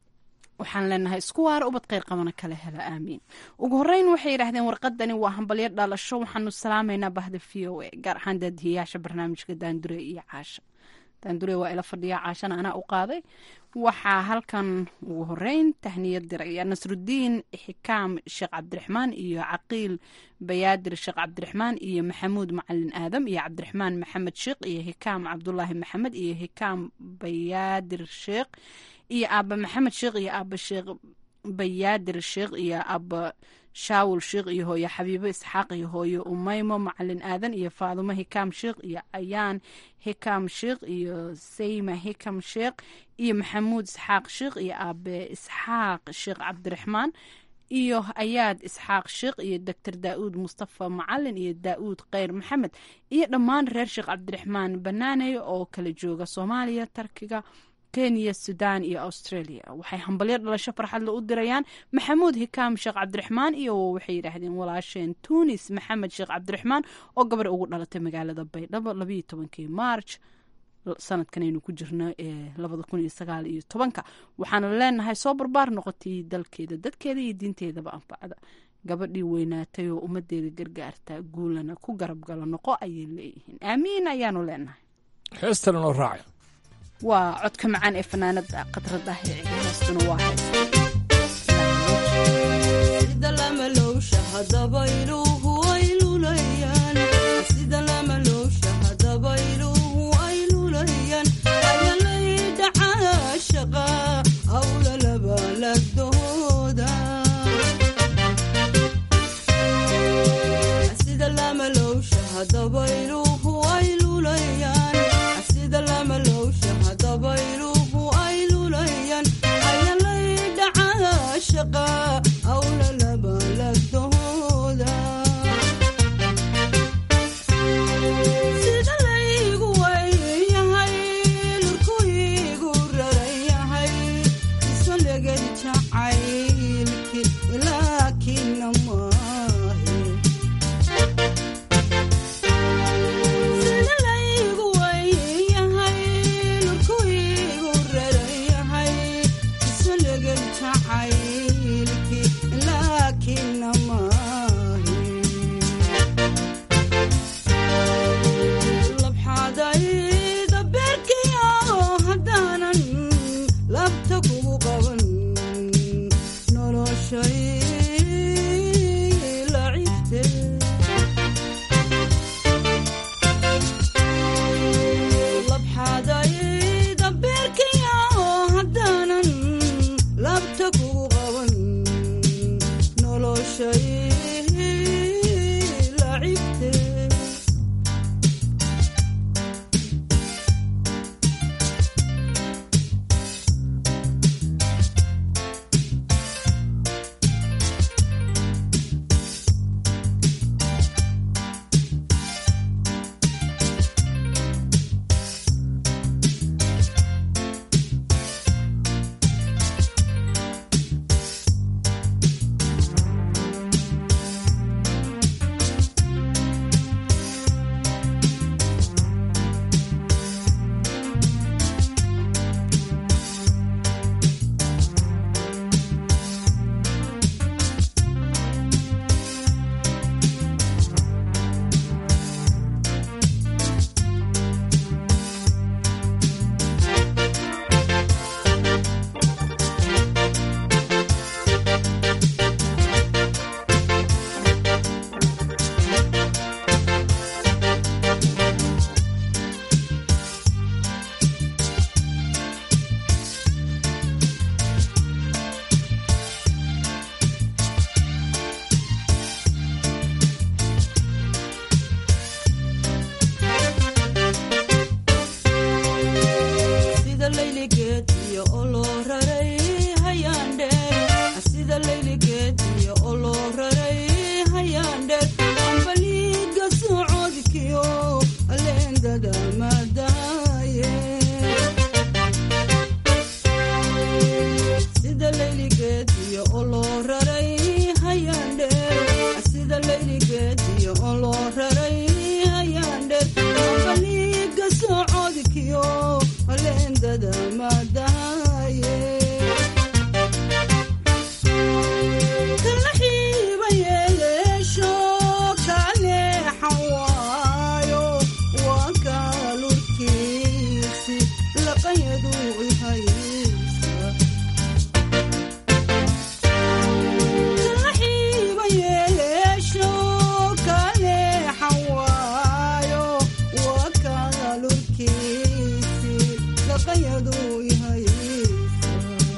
waxaan leenahay isku waara ubad kheyr qabana kala hela aamiin ugu horeyn waxay yidhaahdeen warqadani waa hambalyo dhalasho waxaanu salaamaynaa bahda v o a gaar ahaan daadihiyaasha barnaamijka daandure iyo caasha daandure waa ila fadhiya caashana anaa u qaaday waxaa halkan ugu horeyn tahniyad diraya nasrudiin xikaam sheekh cabdiraxmaan iyo caqiil bayaadir sheekh cabdiraxmaan iyo maxamuud macalin aadam iyo cabdiraxmaan maxamed sheekh iyo hikaam cabdulaahi maxamed iyo hikaam bayaadir sheekh iyo aaba maxamed sheekh iyo aaba sheekh bayaadir sheekh iyo aaba shaawul sheekh iyo hooyo xabiibo isxaaq iyo hooyo umaymo macalin aadan iyo faadumo hikaam sheekh iyo ayaan hikaam sheekh iyo sayma hikam sheekh iyo maxamuud isxaaq sheekh iyo aabe isxaaq sheekh cabdiraxmaan iyo ayaad isxaaq sheekh iyo doctor daa'uud mustafa macalin iyo daa'uud kheyr maxamed iyo dhammaan reer sheekh cabdiraxmaan banaaney oo kala jooga soomaaliya tarkiga kenya sudan iyo australia waxay hambalyo dhalasho farxadle u dirayaan maxamuud hikaam sheekh cabdiraxmaan iyo waxay yidhaahdeen walaasheen tunis maxamed sheekh cabdiraxmaan oo gabar ugu dhalatay magaalada baydhabo labayo tobankii march sanadkan aynu ku jirno ee labada kun iyo sagaal iyo tobanka waxaanu leenahay soo barbaar noqotay dalkeeda dadkeeda iyo diinteedaba anfacda gabadhii weynaatay oo ummadeeda gargaarta guulana ku garabgala noqo ayay leeyihiin aamiin ayaanu leenahay heestan inoo raaca waa codka macaan ee fanaanada khadradah ee ciyaarastuna waa lacibte labxadayda beerkaya haddaanan labta kugu qaban noloshay lacibte sida layligeed iyo oloo raray hayaandheer sida layligeed iyo oloo raray hayaandheer ambaliiga socodkiyo aleendada madaaye sida layligeed iyo oloo raray hayaandheer sida layligeed iyo oloo raray hayaandheer ambaliiga socodkiyo aleendada madaaye kala xiiba yeeleesho kaleexan waayo waa kaalurkiisi laqayadu ihaysa kala xiiba yeeleesho kaleexan waayo waa kaalurkiisi laqayadu ihaysa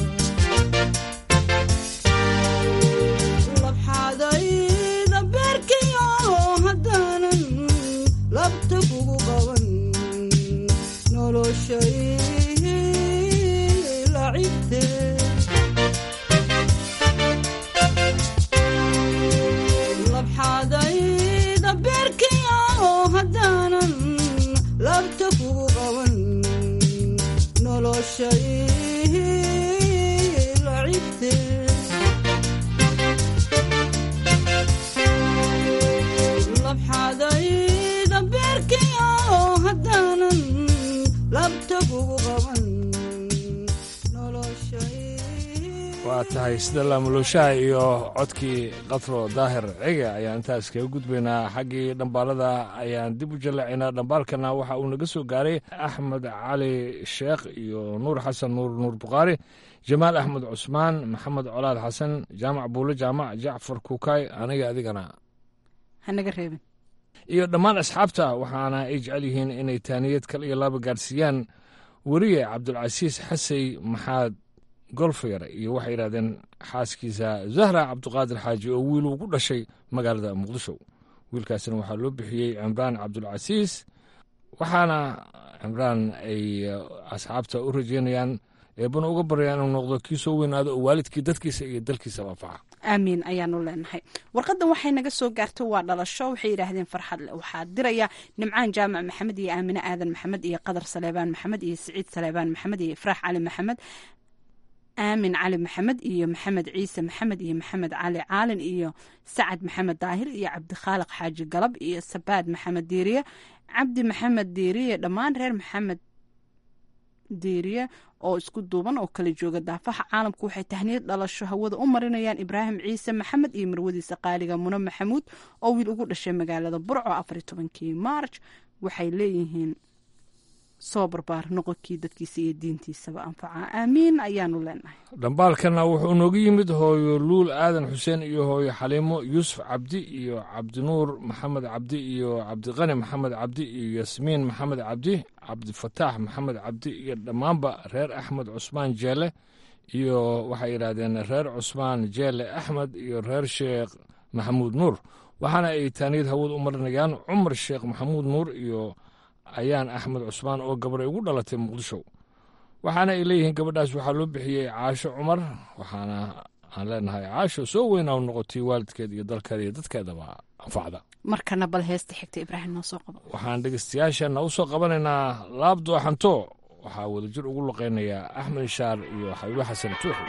labxadayda beerkayo haddaanan labta kugu qaban noloshay lacibte labxadayda beerkayo haddaanan labta kugu qaban noloshay lacibte labxadayda beerkayo haddaanan labta kugu qaban waa tahay sida laamulooshaha iyo codkii qatro daahir cege ayaan intaas kaga gudbaynaa xaggii dhambaalada ayaan dib u jallaacaynaa dhambaalkana waxa uu naga soo gaaray axmed cali sheekh iyo nuur xasan nuur nuur bukhaari jamaal axmed cusmaan maxamed colaad xasan jaamac buulo jaamac jacfar kuukay aniga adigana hanaga reebin iyo dhammaan asxaabta waxaana ay jecel yihiin inay taaniyad kal iyo laaba gaarsiiyaan weriye cabdulcasiis xasey maxaad golfyar iyo waxay yidhahdeen xaaskiisa zahra cabduqaadir xaaji oo wiil uu ku dhashay magaalada muqdisho wiilkaasina waxaa loo bixiyey cimraan cabdulcasiis waxaana cimraan ay asxaabta u rajeynayaan eebana uga baryaan inuu noqdo kii soo weynaado oo waalidkii dadkiisa iyo dalkiisa anfaca aamiin ayaanu leenahay warqadan waxay naga soo gaartay waa dhalasho waxay yidhaahdeen farxad le waxaa diraya nimcaan jaamac maxamed iyo aamine aadan maxamed iyo qadar saleebaan maxamed iyo siciid saleebaan maxamed iyo ifraax cali maxamed aamin cali maxamed iyo maxamed ciise maxamed iyo maxamed cali caalin iyo sacad maxamed daahir iyo cabdikhaaliq xaaji galab iyo sabaad maxamed diiriye cabdi maxamed diiriye dhammaan reer maxamed diiriye oo isku duuban oo kala jooga daafaha caalamku waxay tahniyad dhalasho hawada u marinayaan ibraahim ciise maxamed iyo marwadiisa qaaliga mune maxamuud oo wiil ugu dhashay magaalada burco afariy tobankii maarj waxay leeyihiin soo barbaar noqonkii dadkiisa iyo diintiisaba anfaca aamiin ayaanu leenahay dhambaalkana wuxuu nooga yimid hooyo luul aadan xuseen iyo hooyo xaliimo yuusuf cabdi iyo cabdinuur maxamed cabdi iyo cabdiqani maxamed cabdi iyo yasmiin maxamed cabdi cabdifataax maxamed cabdi iyo dhammaanba reer axmed cusmaan jeele iyo waxay yidhaahdeen reer cusmaan jeele axmed iyo reer sheekh maxamuud nuur waxaana ay taaniyad hawad u marinayaan cumar sheekh maxamuud nuur iyo ayaan axmed cusmaan oo gabar ay ugu dhalatay muqdisho waxaana ay leeyihiin gabadhaas waxaa loo bixiyey caasho cumar waxaana aan leenahay caasho soo weynaa noqotay waalidkeed iyo dalkeeda iyo dadkeedaba anfacda markana bal heesta xigta ibraahim noo soo qabo waxaan dhegeystayaasheenna u soo qabanaynaa laab dooxanto waxaa wadajir ugu luqaynayaa axmed ishaar iyo xabiibo xasan tuuxi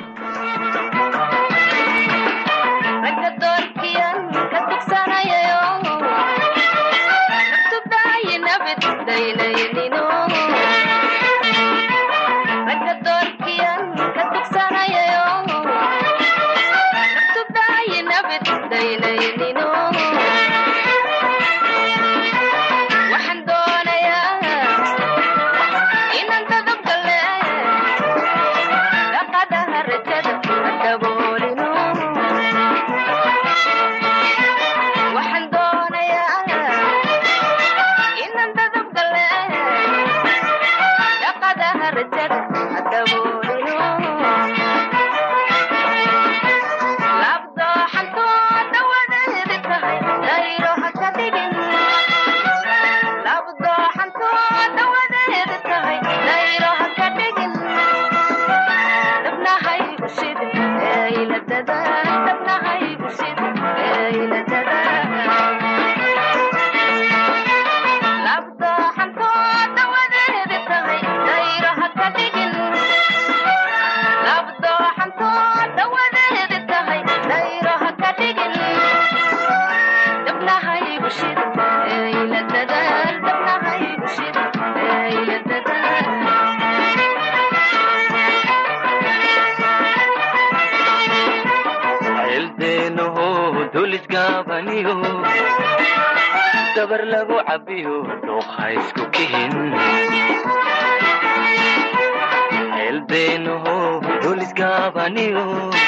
dabar lagu cabiyo dhuuqa isku kihin ceelbeenaho dulisgaabaniyo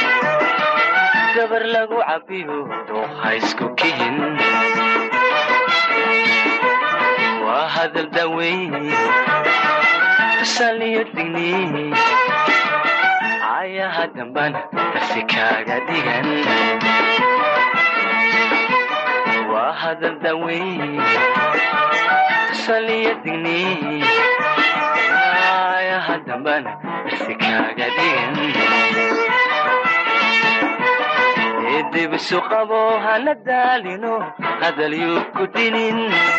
dabar lagu cabiyo dhuuqa isku kihin waa hadal daweyn tusaliyo digni ayaha dambana darsi kaaga dhigan waa hadal daweyn tusaliyo digni ayaha dambana darsi kaaga dhigan dibisu qabo hana daalino hadal yuu ku dinin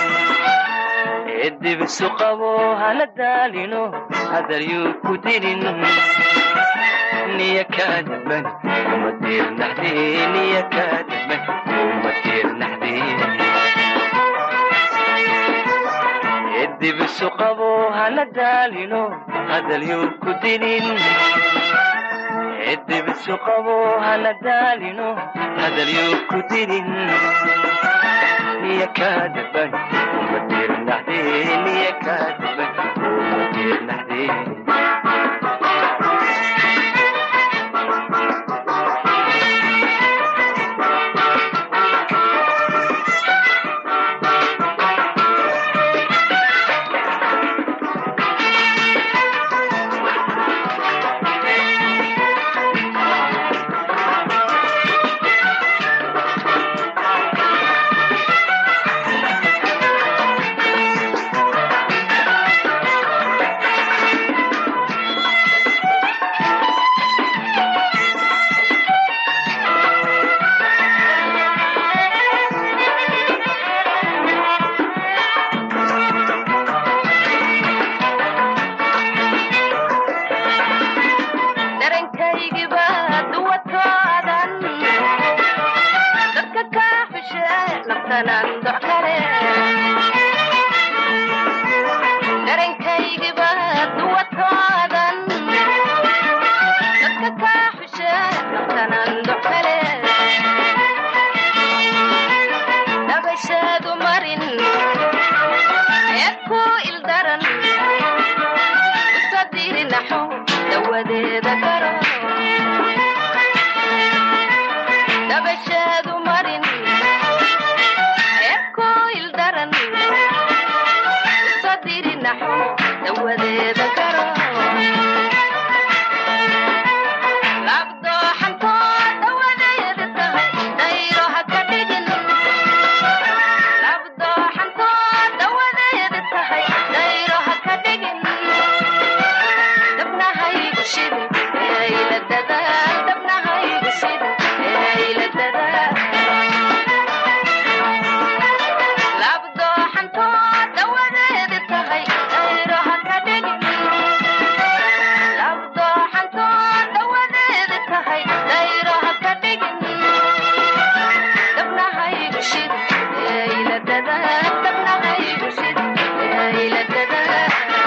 dibisu qabo hana daalino hadal yuu ku dinin niya kaadaban uma diirnaxde niya kaadaban uma diirnaxde dibisu qabo hana daalino hadal yuu ku dinin dibisu qabo hana daalino hadal yuu ku dinin niya kaadaban uma diirnaxde niya kaadaban uma diirnaxde nabashaadu marin eedku ildaran dabasheedu marin ekoil daran sadirinaxo dawadeeda garo labdooxanto dawadeeda tahay dayro ha ka dhigin labdooxanto dawadeeda tahay dayro ha ka dhigin dabnahaygu shidin eeyla dadaal dabnahaygu shidin eeyla dadaal labdooxanto dawadeeda tahay dayro ha ka dhigin labdooxanto dawadeeda tahay dayro ha ka dhigin dabnahaygu shidin eeyla dadaal dabnahaygu shidin eeyla dadaal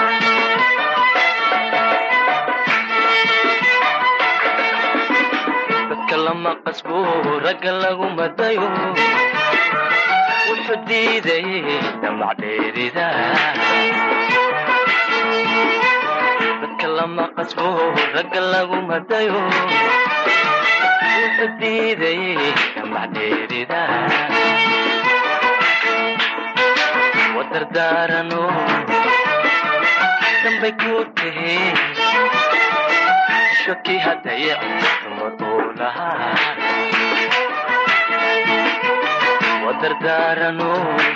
dadka lama qasbo ragga lagu madayo wuxuu diiday damacdheerida dadka lama qasbo ragga lagu madayo wuxuu diiday damacdheerida wadardaarano dambay ku tahe shaki hadaya dumar uu lahaa wadardaarano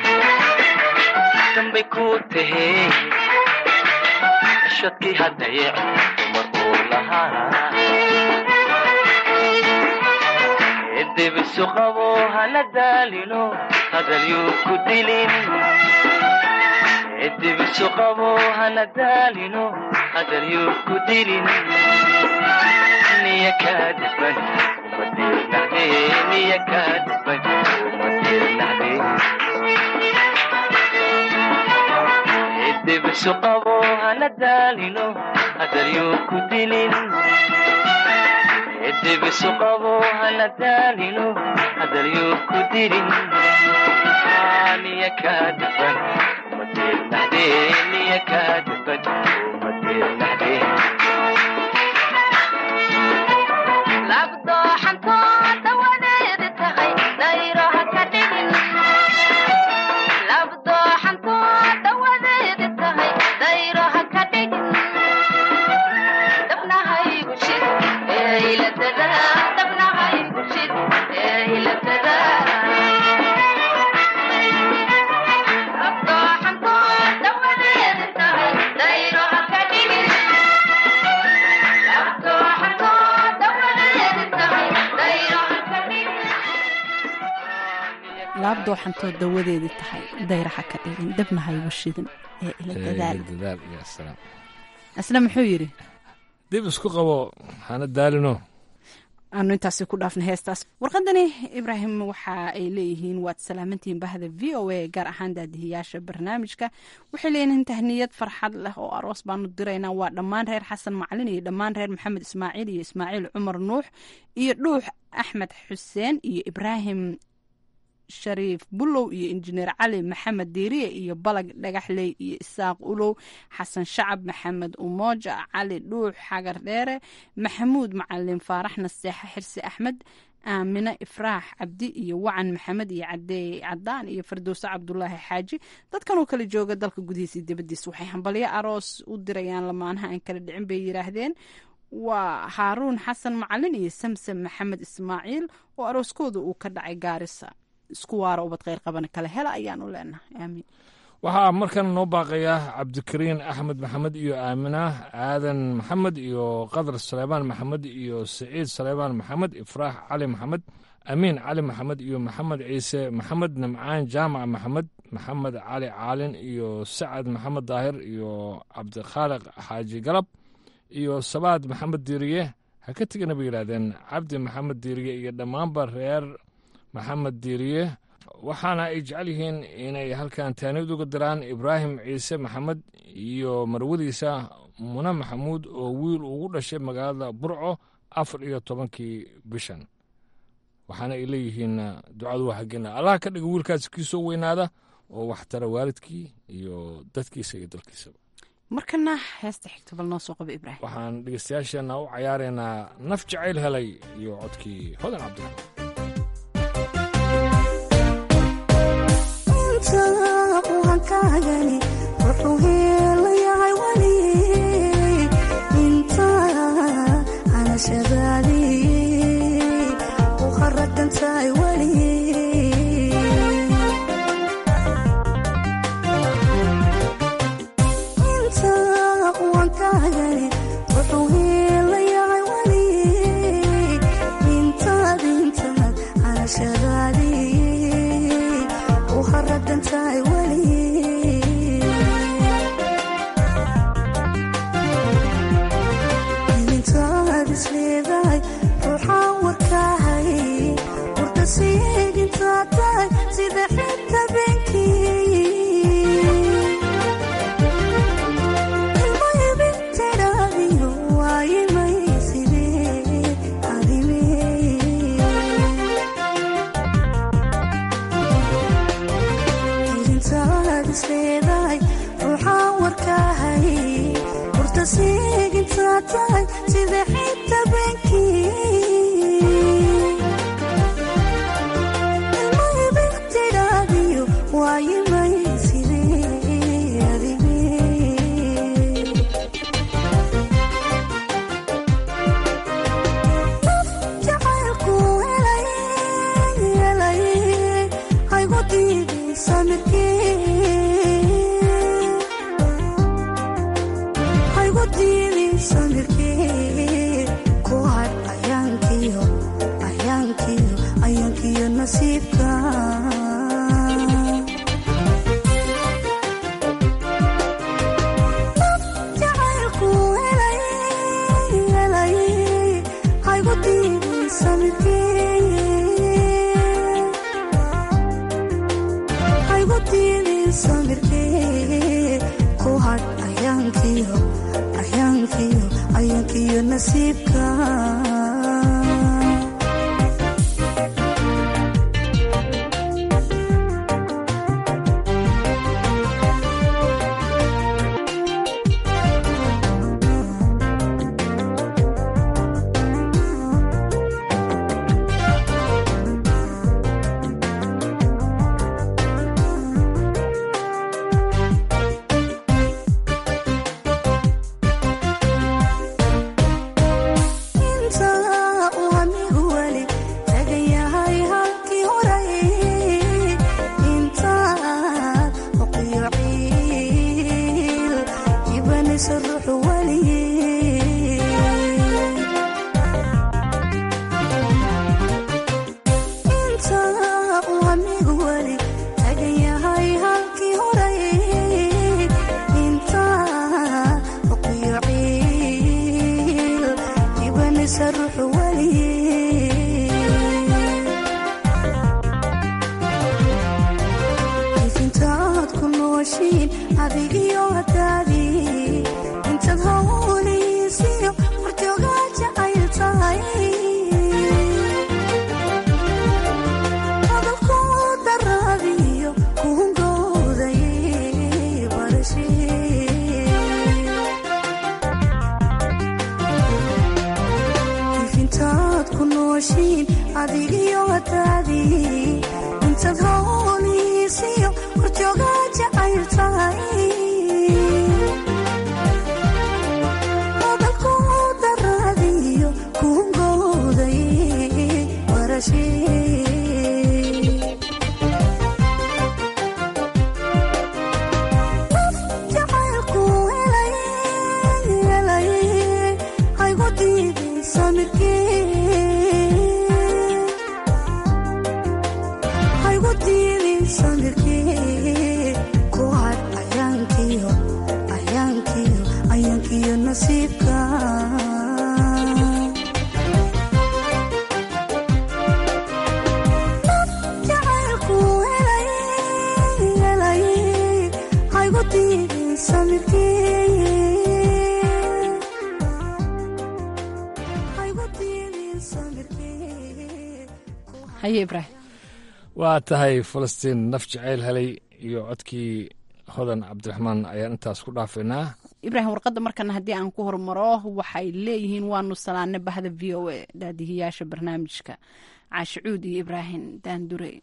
dambay ku tahe shaki hadaya dumar uu lahaa edibisu qabo hana daalino hadalyuu ku dilin edibisu qabo hana daalino hadalyuu ku dilin niya kaadban umadirnacde niya kaadban umadirnacde edibisu qabo hana daalino hadalyuu ku dilin edibisu qabo hana daalino hadalyuu ku dilin niya kaadban umadirnacde niya kaadban umadirnacde labdooxanto dawadeeda tahay dayro ha ka dhigin labdooxanto dawadeeda tahay dayro ha ka dhigin dabnahaygu shid eeyla dadaal dabnahaygu shid eeyla dadaal labdooxanto dawadeeda tahay dayro ha ka dhigin labdooxanto dawadeeda tahay dayro ha ka dhigin laabdooxantoo dawadeedii tahay dayraxa ka dhigin dabna haygu shidin ee ila dadaal dadaal ya salaam asna muxuu yidhi dib isku qabo hana daalino aanu intaasi ku dhaafna heestaas warqadani ibraahim waxa ay leeyihiin waad salaamantihiin bahda v o a gaar ahaan daadihiyaasha barnaamijka waxay leeyihiin tahniyad farxad leh oo aroos baanu diraynaa waa dhammaan reer xasan macalin iyo dhammaan reer maxamed ismaaciil iyo ismaaciil cumar nuux iyo dhuux axmed xuseen iyo ibraahim shariif bulow iyo injineer cali maxamed diiriye iyo balag dhagaxley iyo isaaq ulow xasan shacab maxamed umooja cali dhuux xagar dheere maxamuud macalin faarax naseexa xirsi axmed aamine ifraax cabdi iyo wacan maxamed iyo cadeey cadaan iyo fardowse cabdulaahi xaaji dadkan oo kala jooga dalka gudihiisa iyo dibadiisa waxay hambalyo aroos u dirayaan lamaanaha aan kala dhicin bay yidhaahdeen waa haaruun xasan macalin iyo samsam maxamed ismaaciil oo arooskooda uu ka dhacay gaarisa isku waaro ubad kheyr qabana kale hela ayaanu leenahay aamiin waxaa markan noo baaqaya cabdikariin axmed maxamed iyo aamina aadan maxamed iyo qadar saleebaan maxamed iyo siciid saleebaan maxamed ifraax cali maxamed amiin cali maxamed iyo maxamed ciise maxamed nimcaan jaamac maxamed maxamed cali caalin iyo sacad maxamed daahir iyo cabdikhaaliq xaaji galab iyo sabaad maxamed diiriye ha ka tegana bay yidhaahdeen cabdi maxamed diiriye iyo dhammaanba reer maxamed diiriye waxaana ay jecel yihiin inay halkan taanid uga diraan ibraahim ciise maxamed iyo marwadiisa mune maxamuud oo wiil ugu dhashay magaalada burco afar iyo tobankii bishan waxaana ay leeyihiin ducadu waa xaggeena allaha ka dhiga wiilkaasi kii soo weynaada oo waxtara waalidkii iyo dadkiisa iyo dalkiisaba markana heesta xigta bal noo soo qaba ibraahim waxaan dhegeystayaasheenna u cayaaraynaa naf jacayl helay iyo codkii hodan cabdiraxmaan uwankaagani wuxuu heelayahay weli inta hanashadaadii u haragantahay weli inta uwankaagani wuxuu heelayahay weli intaad intaad hanashadaadii u haragantahay weli ilintaad isleedahay ruuxaan warkaahay warka siigintaad tahay sida xinta beenkii ilmayibintidhaadiyo waayimay sidee adimee ilintaad isleedahay ruuxaan warkaahay warta siigintaad tahay sida xinta beenkii ilmayibintidhaadiyo waayimay sidee adimee jacaylku helay helay haygu diiday samirkee haygu diiday samirkee ku had ayaankiyo ayaankiyo ayaankiyo nasiibka jacaylku helay helay haygu diiday samirkee haygu diiday samirkee ku had ayaankiyo ayaankiyo ayaankiyo nasiibka inta uu anigu weli tagan yahay halkii horay intaad oqiyo ciil ibanaysa ruuxu weli inta uu anigu weli tagan yahay halkii horay intaad oqiyo ciil ibanaysa ruuxu weli intaad ku nooshiin adigiyo hadaadii intaad hawliisiyo horjoogaa jacayl tahay hadalku daraadiyo kuhungooday barashee intaad ku nooshiin adigiyo hadaadii intaad hawliisiyo horjoogaa jacayl tahay hadalku daraadiyo kuhungooday barashee jacaylku helay helay haygu diiday samirkee haygu diiday samirkee ku had ayaankiyo ayaankiyo ayaankiyo nasiibka jacaylku helay helay haygu diiday samirkee haygu diiday samirkee haye ibraahim waa tahay falastiin naf jacayl helay iyo codkii hodan cabdiraxmaan ayaan intaas ku dhaafaynaa ibraahim warqadda markana haddii aan ku hormaro waxay leeyihiin waanu salaane bahda v o a daadihiyaasha barnaamijka caashicuud iyo ibraahim daandure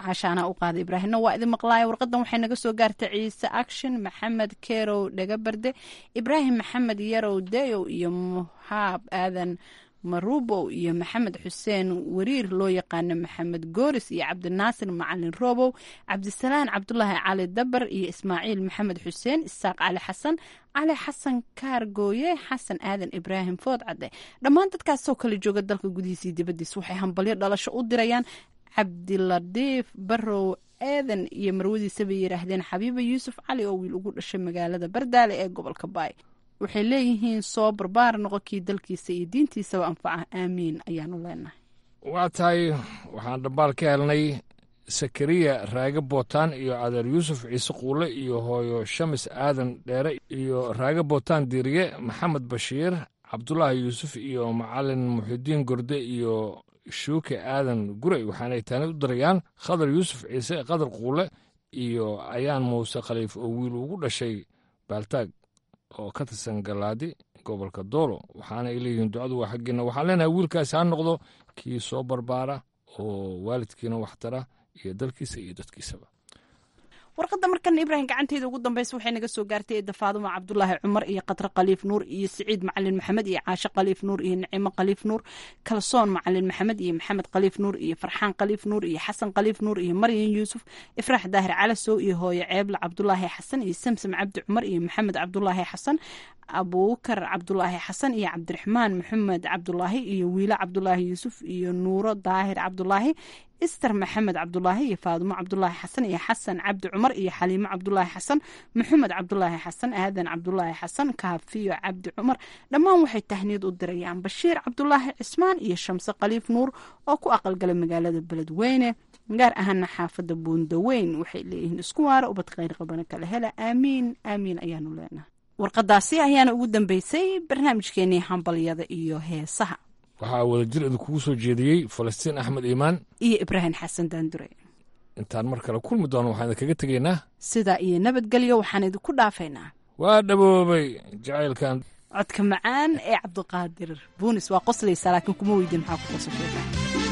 cashaana u qaaday ibraahimna waa idin maqlaaya warqadan waxay naga soo gaartay ciise action maxamed kerow dhagabarde ibraahim maxamed yarow dayow iyo muhaab aadan marubow iyo maxamed xuseen wariir loo yaqaano maxamed gooris iyo cabdinaasir macalin robow cabdisalaan cabdulaahi cali dabar iyo ismaaciil maxamed xuseen isaaq cali xasan cali xasan kaargooye xasan aadan ibraahim foodcadde dhammaan dadkaasoo kala jooga dalka gudihiisii dibadiis waxay hambalyo dhalasho u dirayaan cabdiladiif barow eedan iyo marwadiisa bay yidhaahdeen xabiiba yuusuf cali oo wiil ugu dhashay magaalada bardaale ee gobolka baay waxay leeyihiin soo barbaar noqonkii dalkiisa iyo diintiisaba anfaca aamiin ayaanu leenahay waa tahay waxaan dhambaal ka helnay sakariya raage bootaan iyo adeer yuusuf ciise quule iyo hooyo shamis aadan dheere iyo raage bootaan diiriye maxamed bashiir cabdulaahi yuusuf iyo macalin muxidiin gorde iyo shuuke aadan gurey waxaanay taani u dirayaan khadar yuusuf ciise qadar quule iyo ayaan muuse khaliif oo wiil ugu dhashay baaltaag oo ka tirsan galaadi gobolka doolo waxaana ay leeyihiin ducadu waa xaggeena waxaan leenahay wiilkaasi ha noqdo kii soo barbaara oo waalidkiina waxtara iyo dalkiisa iyo dadkiisaba warqadda markan ibraahim gacanteeda ugu dambeysa waxay naga soo gaartay eedda faaduma cabdulaahi cumar iyo qadre khaliif nuur iyo siciid macalin maxamed iyo caashe khaliif nuur iyo nicimo khaliif nuur kalsoon macalin maxamed iyo maxamed khaliif nuur iyo farxaan khaliif nuur iyo xasan khaliif nuur iyo maryan yuusuf ifraax daahir calasow iyo hooyo ceeble cabdulaahi xasan iyo samsam cabdi cumar iyo maxamed cabdulaahi xasan abuukar cabdulaahi xasan iyo cabdiraxmaan maxamed cabdulaahi iyo wiile cabdulaahi yuusuf iyo nuuro daahir cabdulaahi ister maxamed cabdulaahi iyo faadumo cabdulaahi xasan iyo xasan cabdi cumar iyo xaliimo cabdulaahi xasan maxamed cabdulaahi xasan aadan cabdulaahi xasan kaafiyo cabdi cumar dhammaan waxay tahniyad u dirayaan bashiir cabdulaahi cismaan iyo shamse khaliif nuur oo ku aqalgala magaalada beledweyne gaar ahaana xaafadda buundaweyn waxay leeyihiin isku waara ubad khayr qabana kala hela aamiin aamiin ayaanu leenahay warqadaasi ayaana ugu dambeysay barnaamijkeenii hambalyada iyo heesaha waxaa wadajir idinkugu soo jeediyey falastiin axmed iimaan iyo ibraahim xasan daandure intaan mar kale kulmi doono waxaan idinkaga tegaynaa sidaa iyo nabadgelyo waxaan idinku dhaafaynaa waa dhaboobay jacaylkan codka macaan ee cabdiqaadir buunis waa qoslaysaa laakiin kuma weydin maxaa ku qosasheeda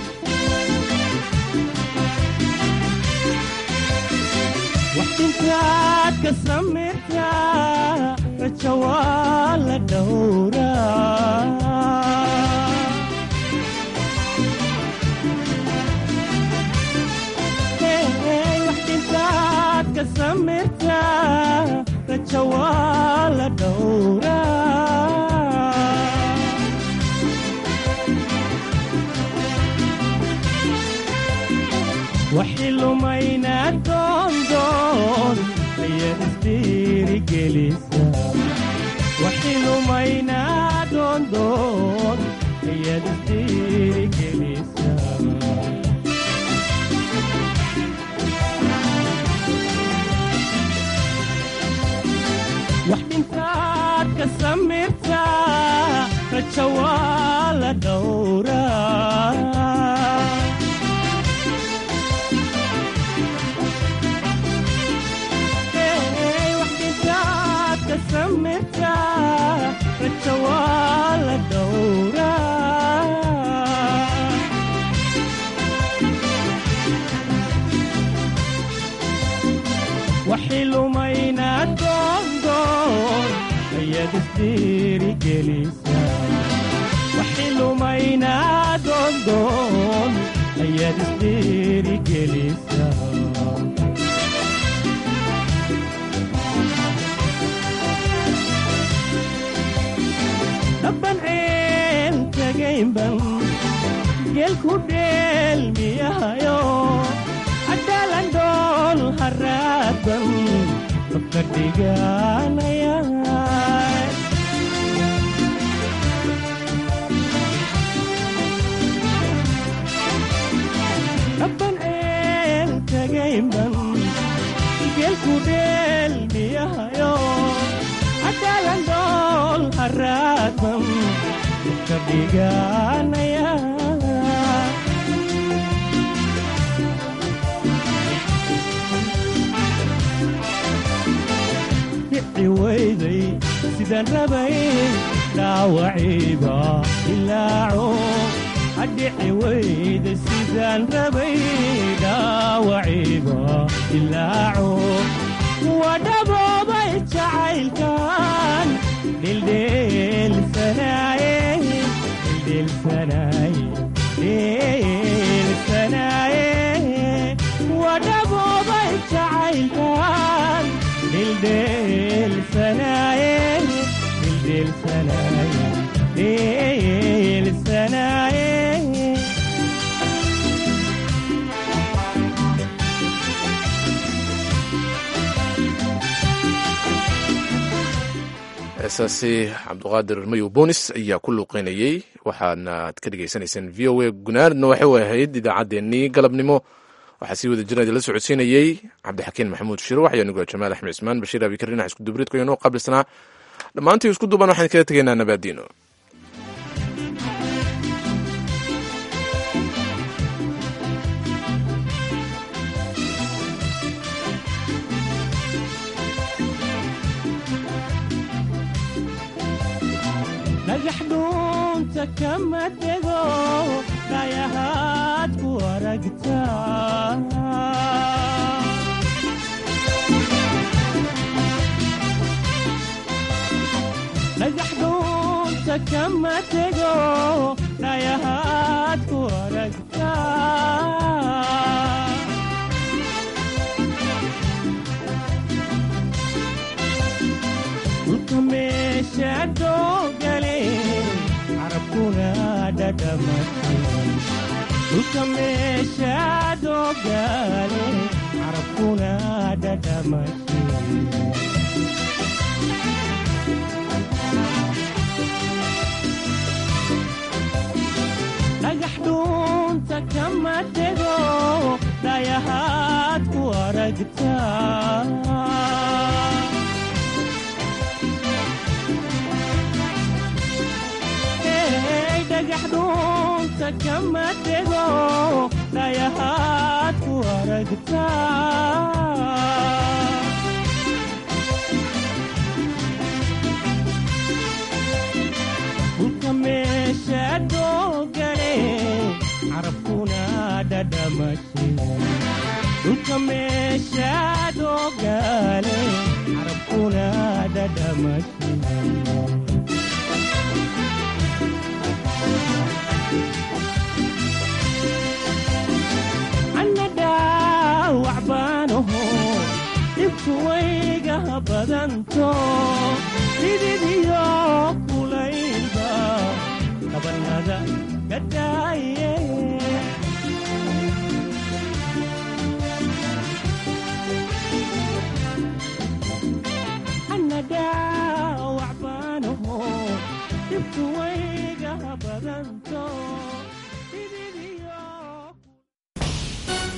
waxintaad ka samaytaa raja waa la dhowraa waxintaad ka samaytaa raja waa la dhowraa waxi lumayna doondoon ayaad isdhiirigelisa waxi lumayna doondoon ayaad isdhiirigelisa wax dhintaad ka samirtaa raja waa la dhowraa raja waa la dhowraa waxi lumayna doondoon ayaad isdhiirigelisa waxi lumayna doondoon ayaad isdhiirigelisa dhabanceen tagaynban geelku dheelmiyahayo adhaalandhool haraadban dabka dhiganaya dhabanceen tagaynban geelku dheelmiyahayo adhaalandhool haraadban dabka dhiganaya dhici weyday sidaan rabay dhaawaciiba ilaaco adhici weyday sidaan rabay dhaawac wadhaboobay jacaylkan dhildheelsanaaye dhildheelsanaaye dhildheelsanaaye wadhaboobay jacaylkan dhildheelsanaaye dhildheelsanaaye dhildheelsanaaye heesaasi cabduqaadir mayow boonis ayaa ku luuqeynayey waxaadna ad ka dhegaysanayseen v o a gunaadna waxay u ahayd idaacaddeenii galabnimo waxaa sii wada jirna idinla socodsiinayey cabdixakiin maxamuud shiro waxayaa nugaa jamaal axmed cismaan bashiir abikar dhinac isku dubridka inoo qabilsanaa dhammaantii isku duban waxaan kaga tegaynaa nabaadiino dhagax dhuunta kama dego dhayahaad ku aragtaa dhagax dhuunta kama dego dhayahaad ku aragtaa dhulka meesha doogale carabkuna dhadhamatay dhulka meesha doogale carabkuna dhadhamatay dhagax dhuunta kama dego dhayahaad ku aragtaa dhagax dhuunta kama dego dhayahaad ku aragtaa dhulka meesha doogale carabkuna dhadhamashay dhulka meesha doogale carabkuna dhadhamashay dhaawac baanaho dhibku wayga badanto